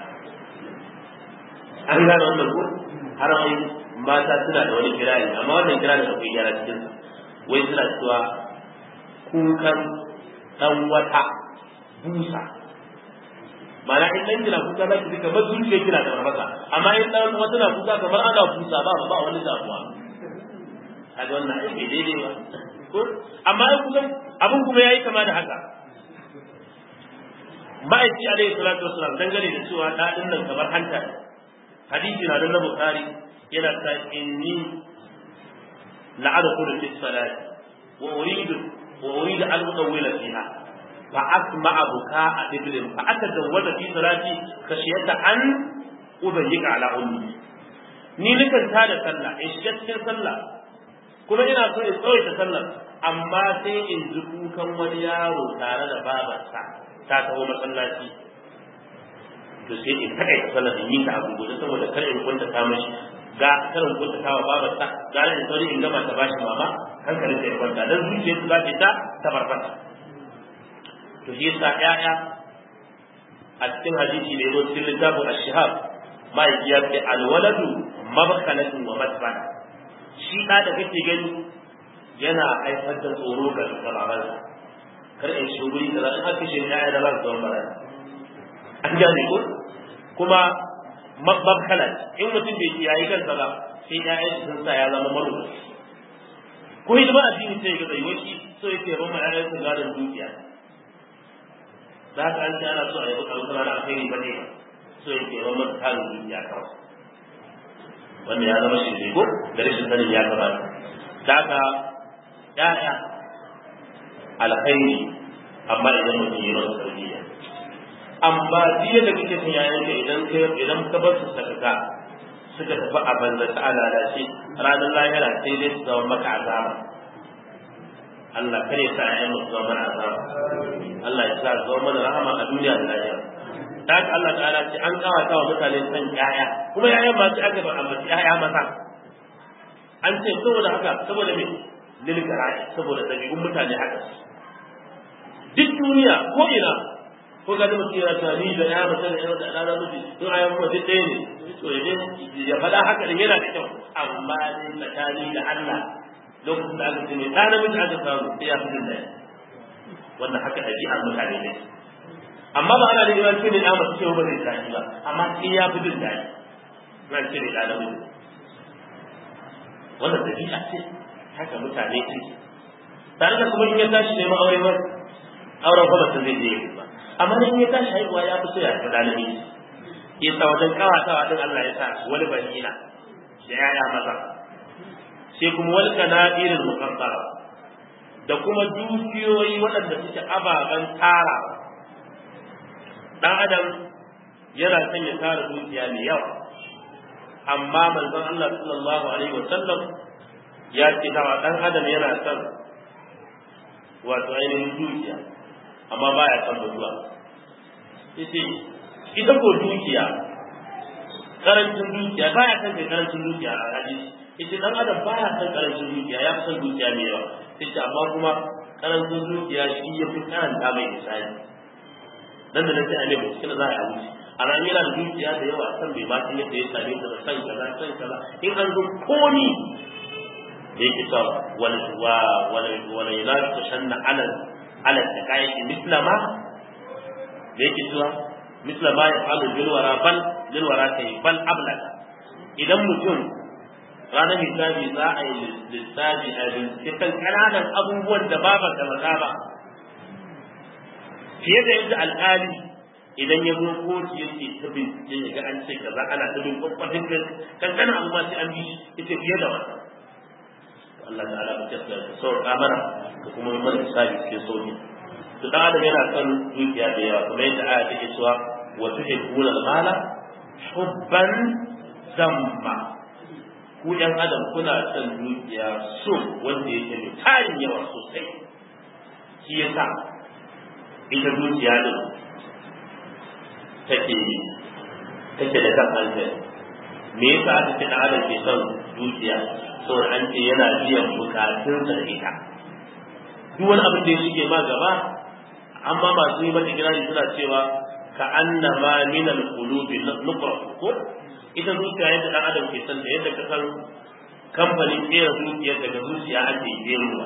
an gane wannan ko har wai mata suna da wani kirari amma wannan kirari akwai gyara cikin sa wai suna cewa kukan dan wata busa mana in dan kina kuka za ki kamar zuciya kina da mafaka amma in dan wata na kuka kamar ana busa ba ba wani damuwa kaga wannan ai bai daidai ba ko amma ai kusan abin kuma yayi kama da haka ma'aiki alaihi salatu wasalam dangane da cewa dadin nan kamar hanta hadisi na nan na bukhari yana ta inni la'adkhulu fi salati wa uridu wa uridu an udawwila fiha fa asma'a buka'a iblis fa atadawwala fi salati khashiyata an ubayyika ala ummi ni nikan tada sallah in shiga cikin sallah kuma ina so in tsawaita sallar amma sai in ji kukan wani yaro tare da babarsa ta taho masallaci to sai in taka ita sallar in yi ta abu gudu saboda kar in kunta ta mashi ga kar in kunta ta wa babarsa ga in sauri in gama ta bashi mama hankalin ta ya kwanta dan zuciya su za ta ta ta barbata to shi yasa ƴaƴa a cikin hadisi da yazo cikin littafin ash-shihab ma'aiki ya ce alwaladu mabkhalatun wa matbana shi ɗa da kake gani yana haifar da tsoro ga babansa kar in shi guri da in aka shi ya da zan zama bara an gane ko kuma mabkala in mutum bai kiyaye kansa ba sai ya yi sun sa ya zama marubu ko hidima addini sai ga tsayi wani so yake ba ma ƴaƴan su gadon dukiya za ka an ana so a yi bukan kuma na alheri ba ne so yake ba masa tarin dukiya kawai wanda ya zama shi ko da rashin sanin ya kamata da haka ya'ya alkhairi amma idan mutum yi masa tarbiyya amma jiya da kake son yayanka idan ka idan ka bar su sakaka suka tafi a banza ta alalace ranar lahira sai dai su zama maka azaba Allah kare sa ƴaƴan mu zama mana azaba Allah ya sa zama mana rahama a duniya da lahira da haka Allah ta'ala ce an kawata wa mutane san ƴaƴa kuma ƴaƴan ma sai aka ba amma ƴaƴa maza an ce saboda haka saboda me lil gara'i saboda dabi'un mutane haka duk duniya ko ina ko ga mutum yana cewa ni da ya mace da ya da ɗana miji in ayan mu duk ɗaya ne to ya ya faɗa haka din yana da kyau amma dai tsakani da Allah lokacin da aka ce mai ɗa namiji aka samu sai ya fi jin daɗi wannan haka ɗabi'ar mutane ne amma ba ana da ce ne ɗa mace ce ba zai daɗi ba amma sai ya fi jin daɗi na ce ne ɗa namiji wannan ɗabi'a ce haka mutane ce tare da kuma in ya tashi neman aure ba auren ba mutum zai je ba amma in ya tashi haihuwa ya fi so ya fi ɗalibi ya sa wajen kawatawa din Allah ya sa wani banina da yaya maza sai kuma wani kanadirin mukaddara da kuma dukiyoyi waɗanda suke ababen tara dan adam yana son ya tara dukiya mai yawa amma manzon Allah sallallahu alaihi wa sallam ya ce dawa dan adam yana son wato ainihin dukiya amma baya son mutuwa yace ita ko dukiya karancin dukiya baya son kai karancin dukiya a hadisi yace dan adam baya son karancin dukiya ya fi son dukiya mai yawa yace amma kuma karancin dukiya shi ya fi karanta mai misali dan da nace a ne cikin za a wuce a ran yana da dukiya da yawa san bai ma san yadda ya same ta san kaza san kaza in an zo komi da yake sa wal wa wal wal yunal tashanna ala ala taqayyi misla ma da yake cewa misla ma ya falu bil wara bal bil wara kai bal ablaka idan mutum ranar hisabi za a yi lissafi a bincike kan ƙananan abubuwan da ba ba da ba fiye da yadda alƙali idan ya zo kotu yake ta bincike ya ga an ce kaza ana ta bin kwakwatin kan kankanin abu ma sai an bi ita fiye da wannan Allah ta'ala ba ta sauka mana ka kuma yi mana hisabi cikin sauki to dan adam yana son dukiya da yawa kuma yadda aya take cewa wa tuhibbuna al-mala hubban zamma ku ɗan adam kuna son dukiya so wanda yake mai tarin yawa sosai shi yasa ita dukiya din take take da kan hankali me yasa aka ce dan adam ke son dukiya saboda an ce yana biyan bukatun sa da ita duk wani abin da ya shige ma gaba amma masu yi mata kirari suna cewa ka annama min al-qulubi nuqra ko ita zuciya yadda dan adam ke san da yadda ka san kamfanin kera zuciya daga zuciya ake keruwa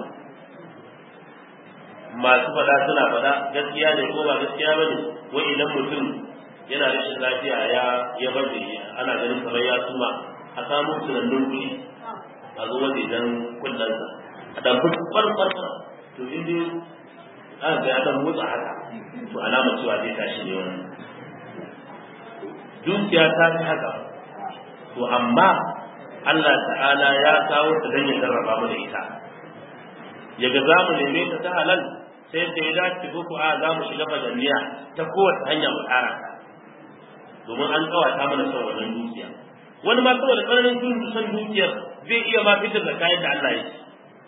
masu fada suna fada gaskiya ne ko ba gaskiya bane wai idan mutum yana rashin lafiya ya ya baje ana ganin kamar ya suma a samu tunannin kuɗi a zo waje dan kullansa a dan farfar farfar to in dai an ga ya dan motsa haka to alama cewa zai tashi ne wannan dukiya ta fi haka to amma Allah ta'ala ya kawo ta dan ya jarraba mu da ita yaga za mu neme ta ta halal sai da ya dace ko ko a za mu shiga fadaliya ta kowace hanya mu tsara domin an kawata mana son wannan dukiya wani ma saboda tsananin jin son dukiyar zai iya ma fitar da kayan da Allah ya ci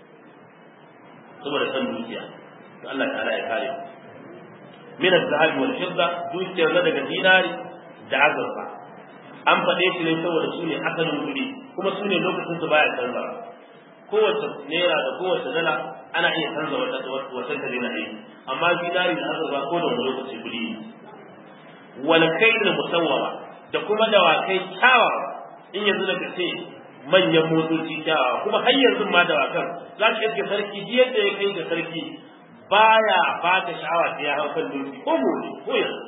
saboda son dukiya to Allah ta'ala ya kare min az-zahabi wal fidda dukiyar na daga dinari da azurfa an faɗe shi ne saboda su ne asalin kuɗi kuma su ne lokacin su baya canza kowace naira da kowace dala ana iya canza wata wata ta dina yi amma dinari da azurfa ko da wani lokaci kuɗi ne wal kaidul musawwama da kuma dawakai kyawawa in yanzu da ce manyan motoci kyawawa kuma har yanzu ma dawakan za ka iske sarki ji yadda ya kai ga sarki baya ba ta sha'awa sai ya hau kan doki ko gobe ko yanzu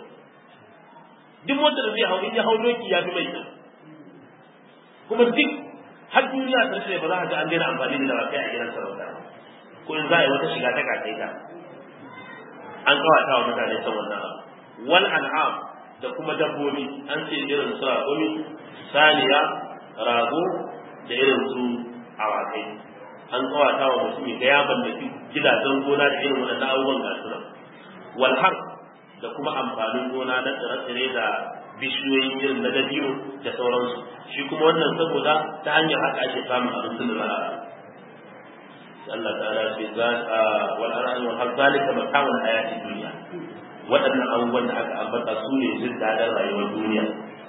duk wanda da zai hau in ya hau doki ya fi mai kyau kuma duk har duniya ta ce ba za ka ga an daina amfani da dawakai a gidan sarauta ko in za a yi wata shiga ta kakai ta an kawata wa mutane ta wannan abu wal an'am da kuma dabbobi an ce irin su raƙumi saniya rago da irin su awakai an kawata wa mutum ga ya mallaki gidajen gona da irin waɗannan abubuwan gasu nan wal har da kuma amfanin gona na tsire-tsire da bishiyoyi irin na dabino da sauransu shi kuma wannan saboda ta hanyar haka ake samun abincin da za a Allah ta'ala ce za a wal ar'an wal har zalika mata'ul hayati dunya waɗannan abubuwan da aka ambata su ne jin daɗin rayuwar duniya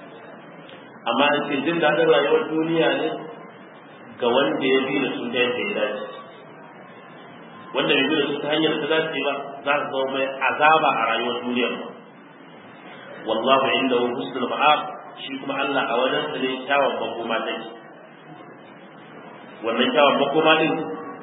amma an ce jin daɗin rayuwar duniya ne ga wanda ya bi da su ta yadda ya dace wanda bai bi da su ta hanyar ta dace ba za su zama mai azaba a rayuwar duniyar ba wallahu inda hu husnul ma'ab shi kuma Allah a wajen sa ne kyawun makoma take wannan kyawun makoma din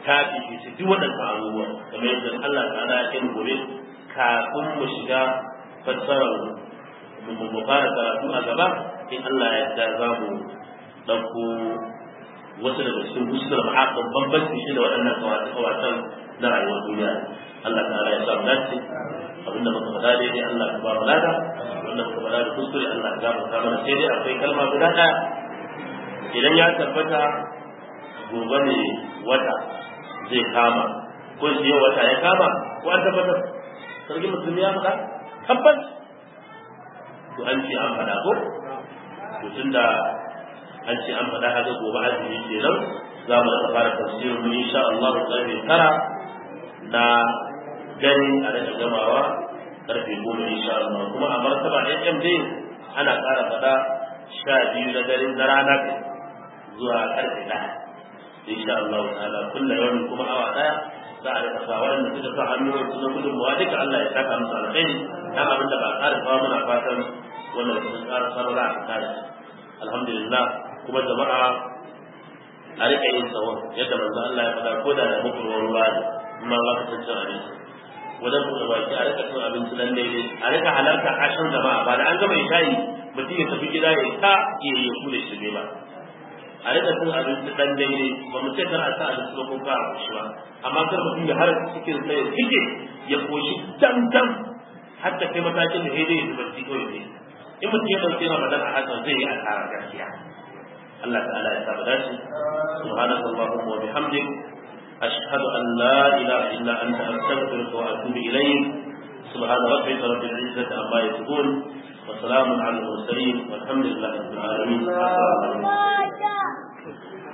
ta fifi su duk waɗannan abubuwa kamar yadda Allah ta'ala ya kai gobe kafin mu shiga fassarar mu fara karatu a gaba in Allah ya yarda za mu ɗauko wasu daga cikin husnar ma'aƙon bambanci shi da waɗannan kawatan na rayuwar duniya Allah ta'ala ya samu dace abinda muka faɗa daidai Allah ka ba mu lada wanda muka faɗa da kuskure Allah ya gafarta mana sai dai akwai kalma guda ɗaya idan ya tabbata gobe ne wata zai kama ko shi yau wata ya kama ko an tabbatar sarki musulmi ya faɗa tabbas to an ce an faɗa ko to tunda an ce an faɗa haka gobe azumi kenan za mu daga fara tafsirin mu insha Allah karfe tara na dare a daga gamawa karfe goma insha Allah kuma a martaba ɗan dai ana ƙara faɗa sha biyu na dare na rana zuwa karfe ɗaya insha Allah ta'ala kullu yawmin kuma awa ɗaya za a rika sa waɗanda suka sa hannu su na gudunmawa duka Allah ya saka musu alkhairi dan abin da ba a ƙara kawo muna fatan wannan sun ƙara sarara a kare alhamdulillah kuma jama'a a rika yin tsawon yadda manzo Allah ya faɗa ko da da mukurwar ruwa ne amma ba ka san cin abinci wajen buɗe baki a rika cin abinci nan daidai a rika halarta ashin jama'a ba da an gama shayi mutum ya tafi gida ya ta iya ya kula shi ne ba a rika cin abinci dan daidai ba mu ce kar a sa abinci ba ko ka a koshi ba amma kar mutum ya har cikin sai ya cike ya koshi dam dam har ta kai matakin da daidai ya zuba kawai ne in mutum ya ɗauki ramadan a hakan zai yi asara gaskiya الله تعالى يتابع سبحانك اللهم وبحمدك أشهد أن لا إله إلا أنت أستغفرك وأتوب إليك سبحان ربك رب العزة عما يصفون وسلام على المرسلين والحمد لله رب العالمين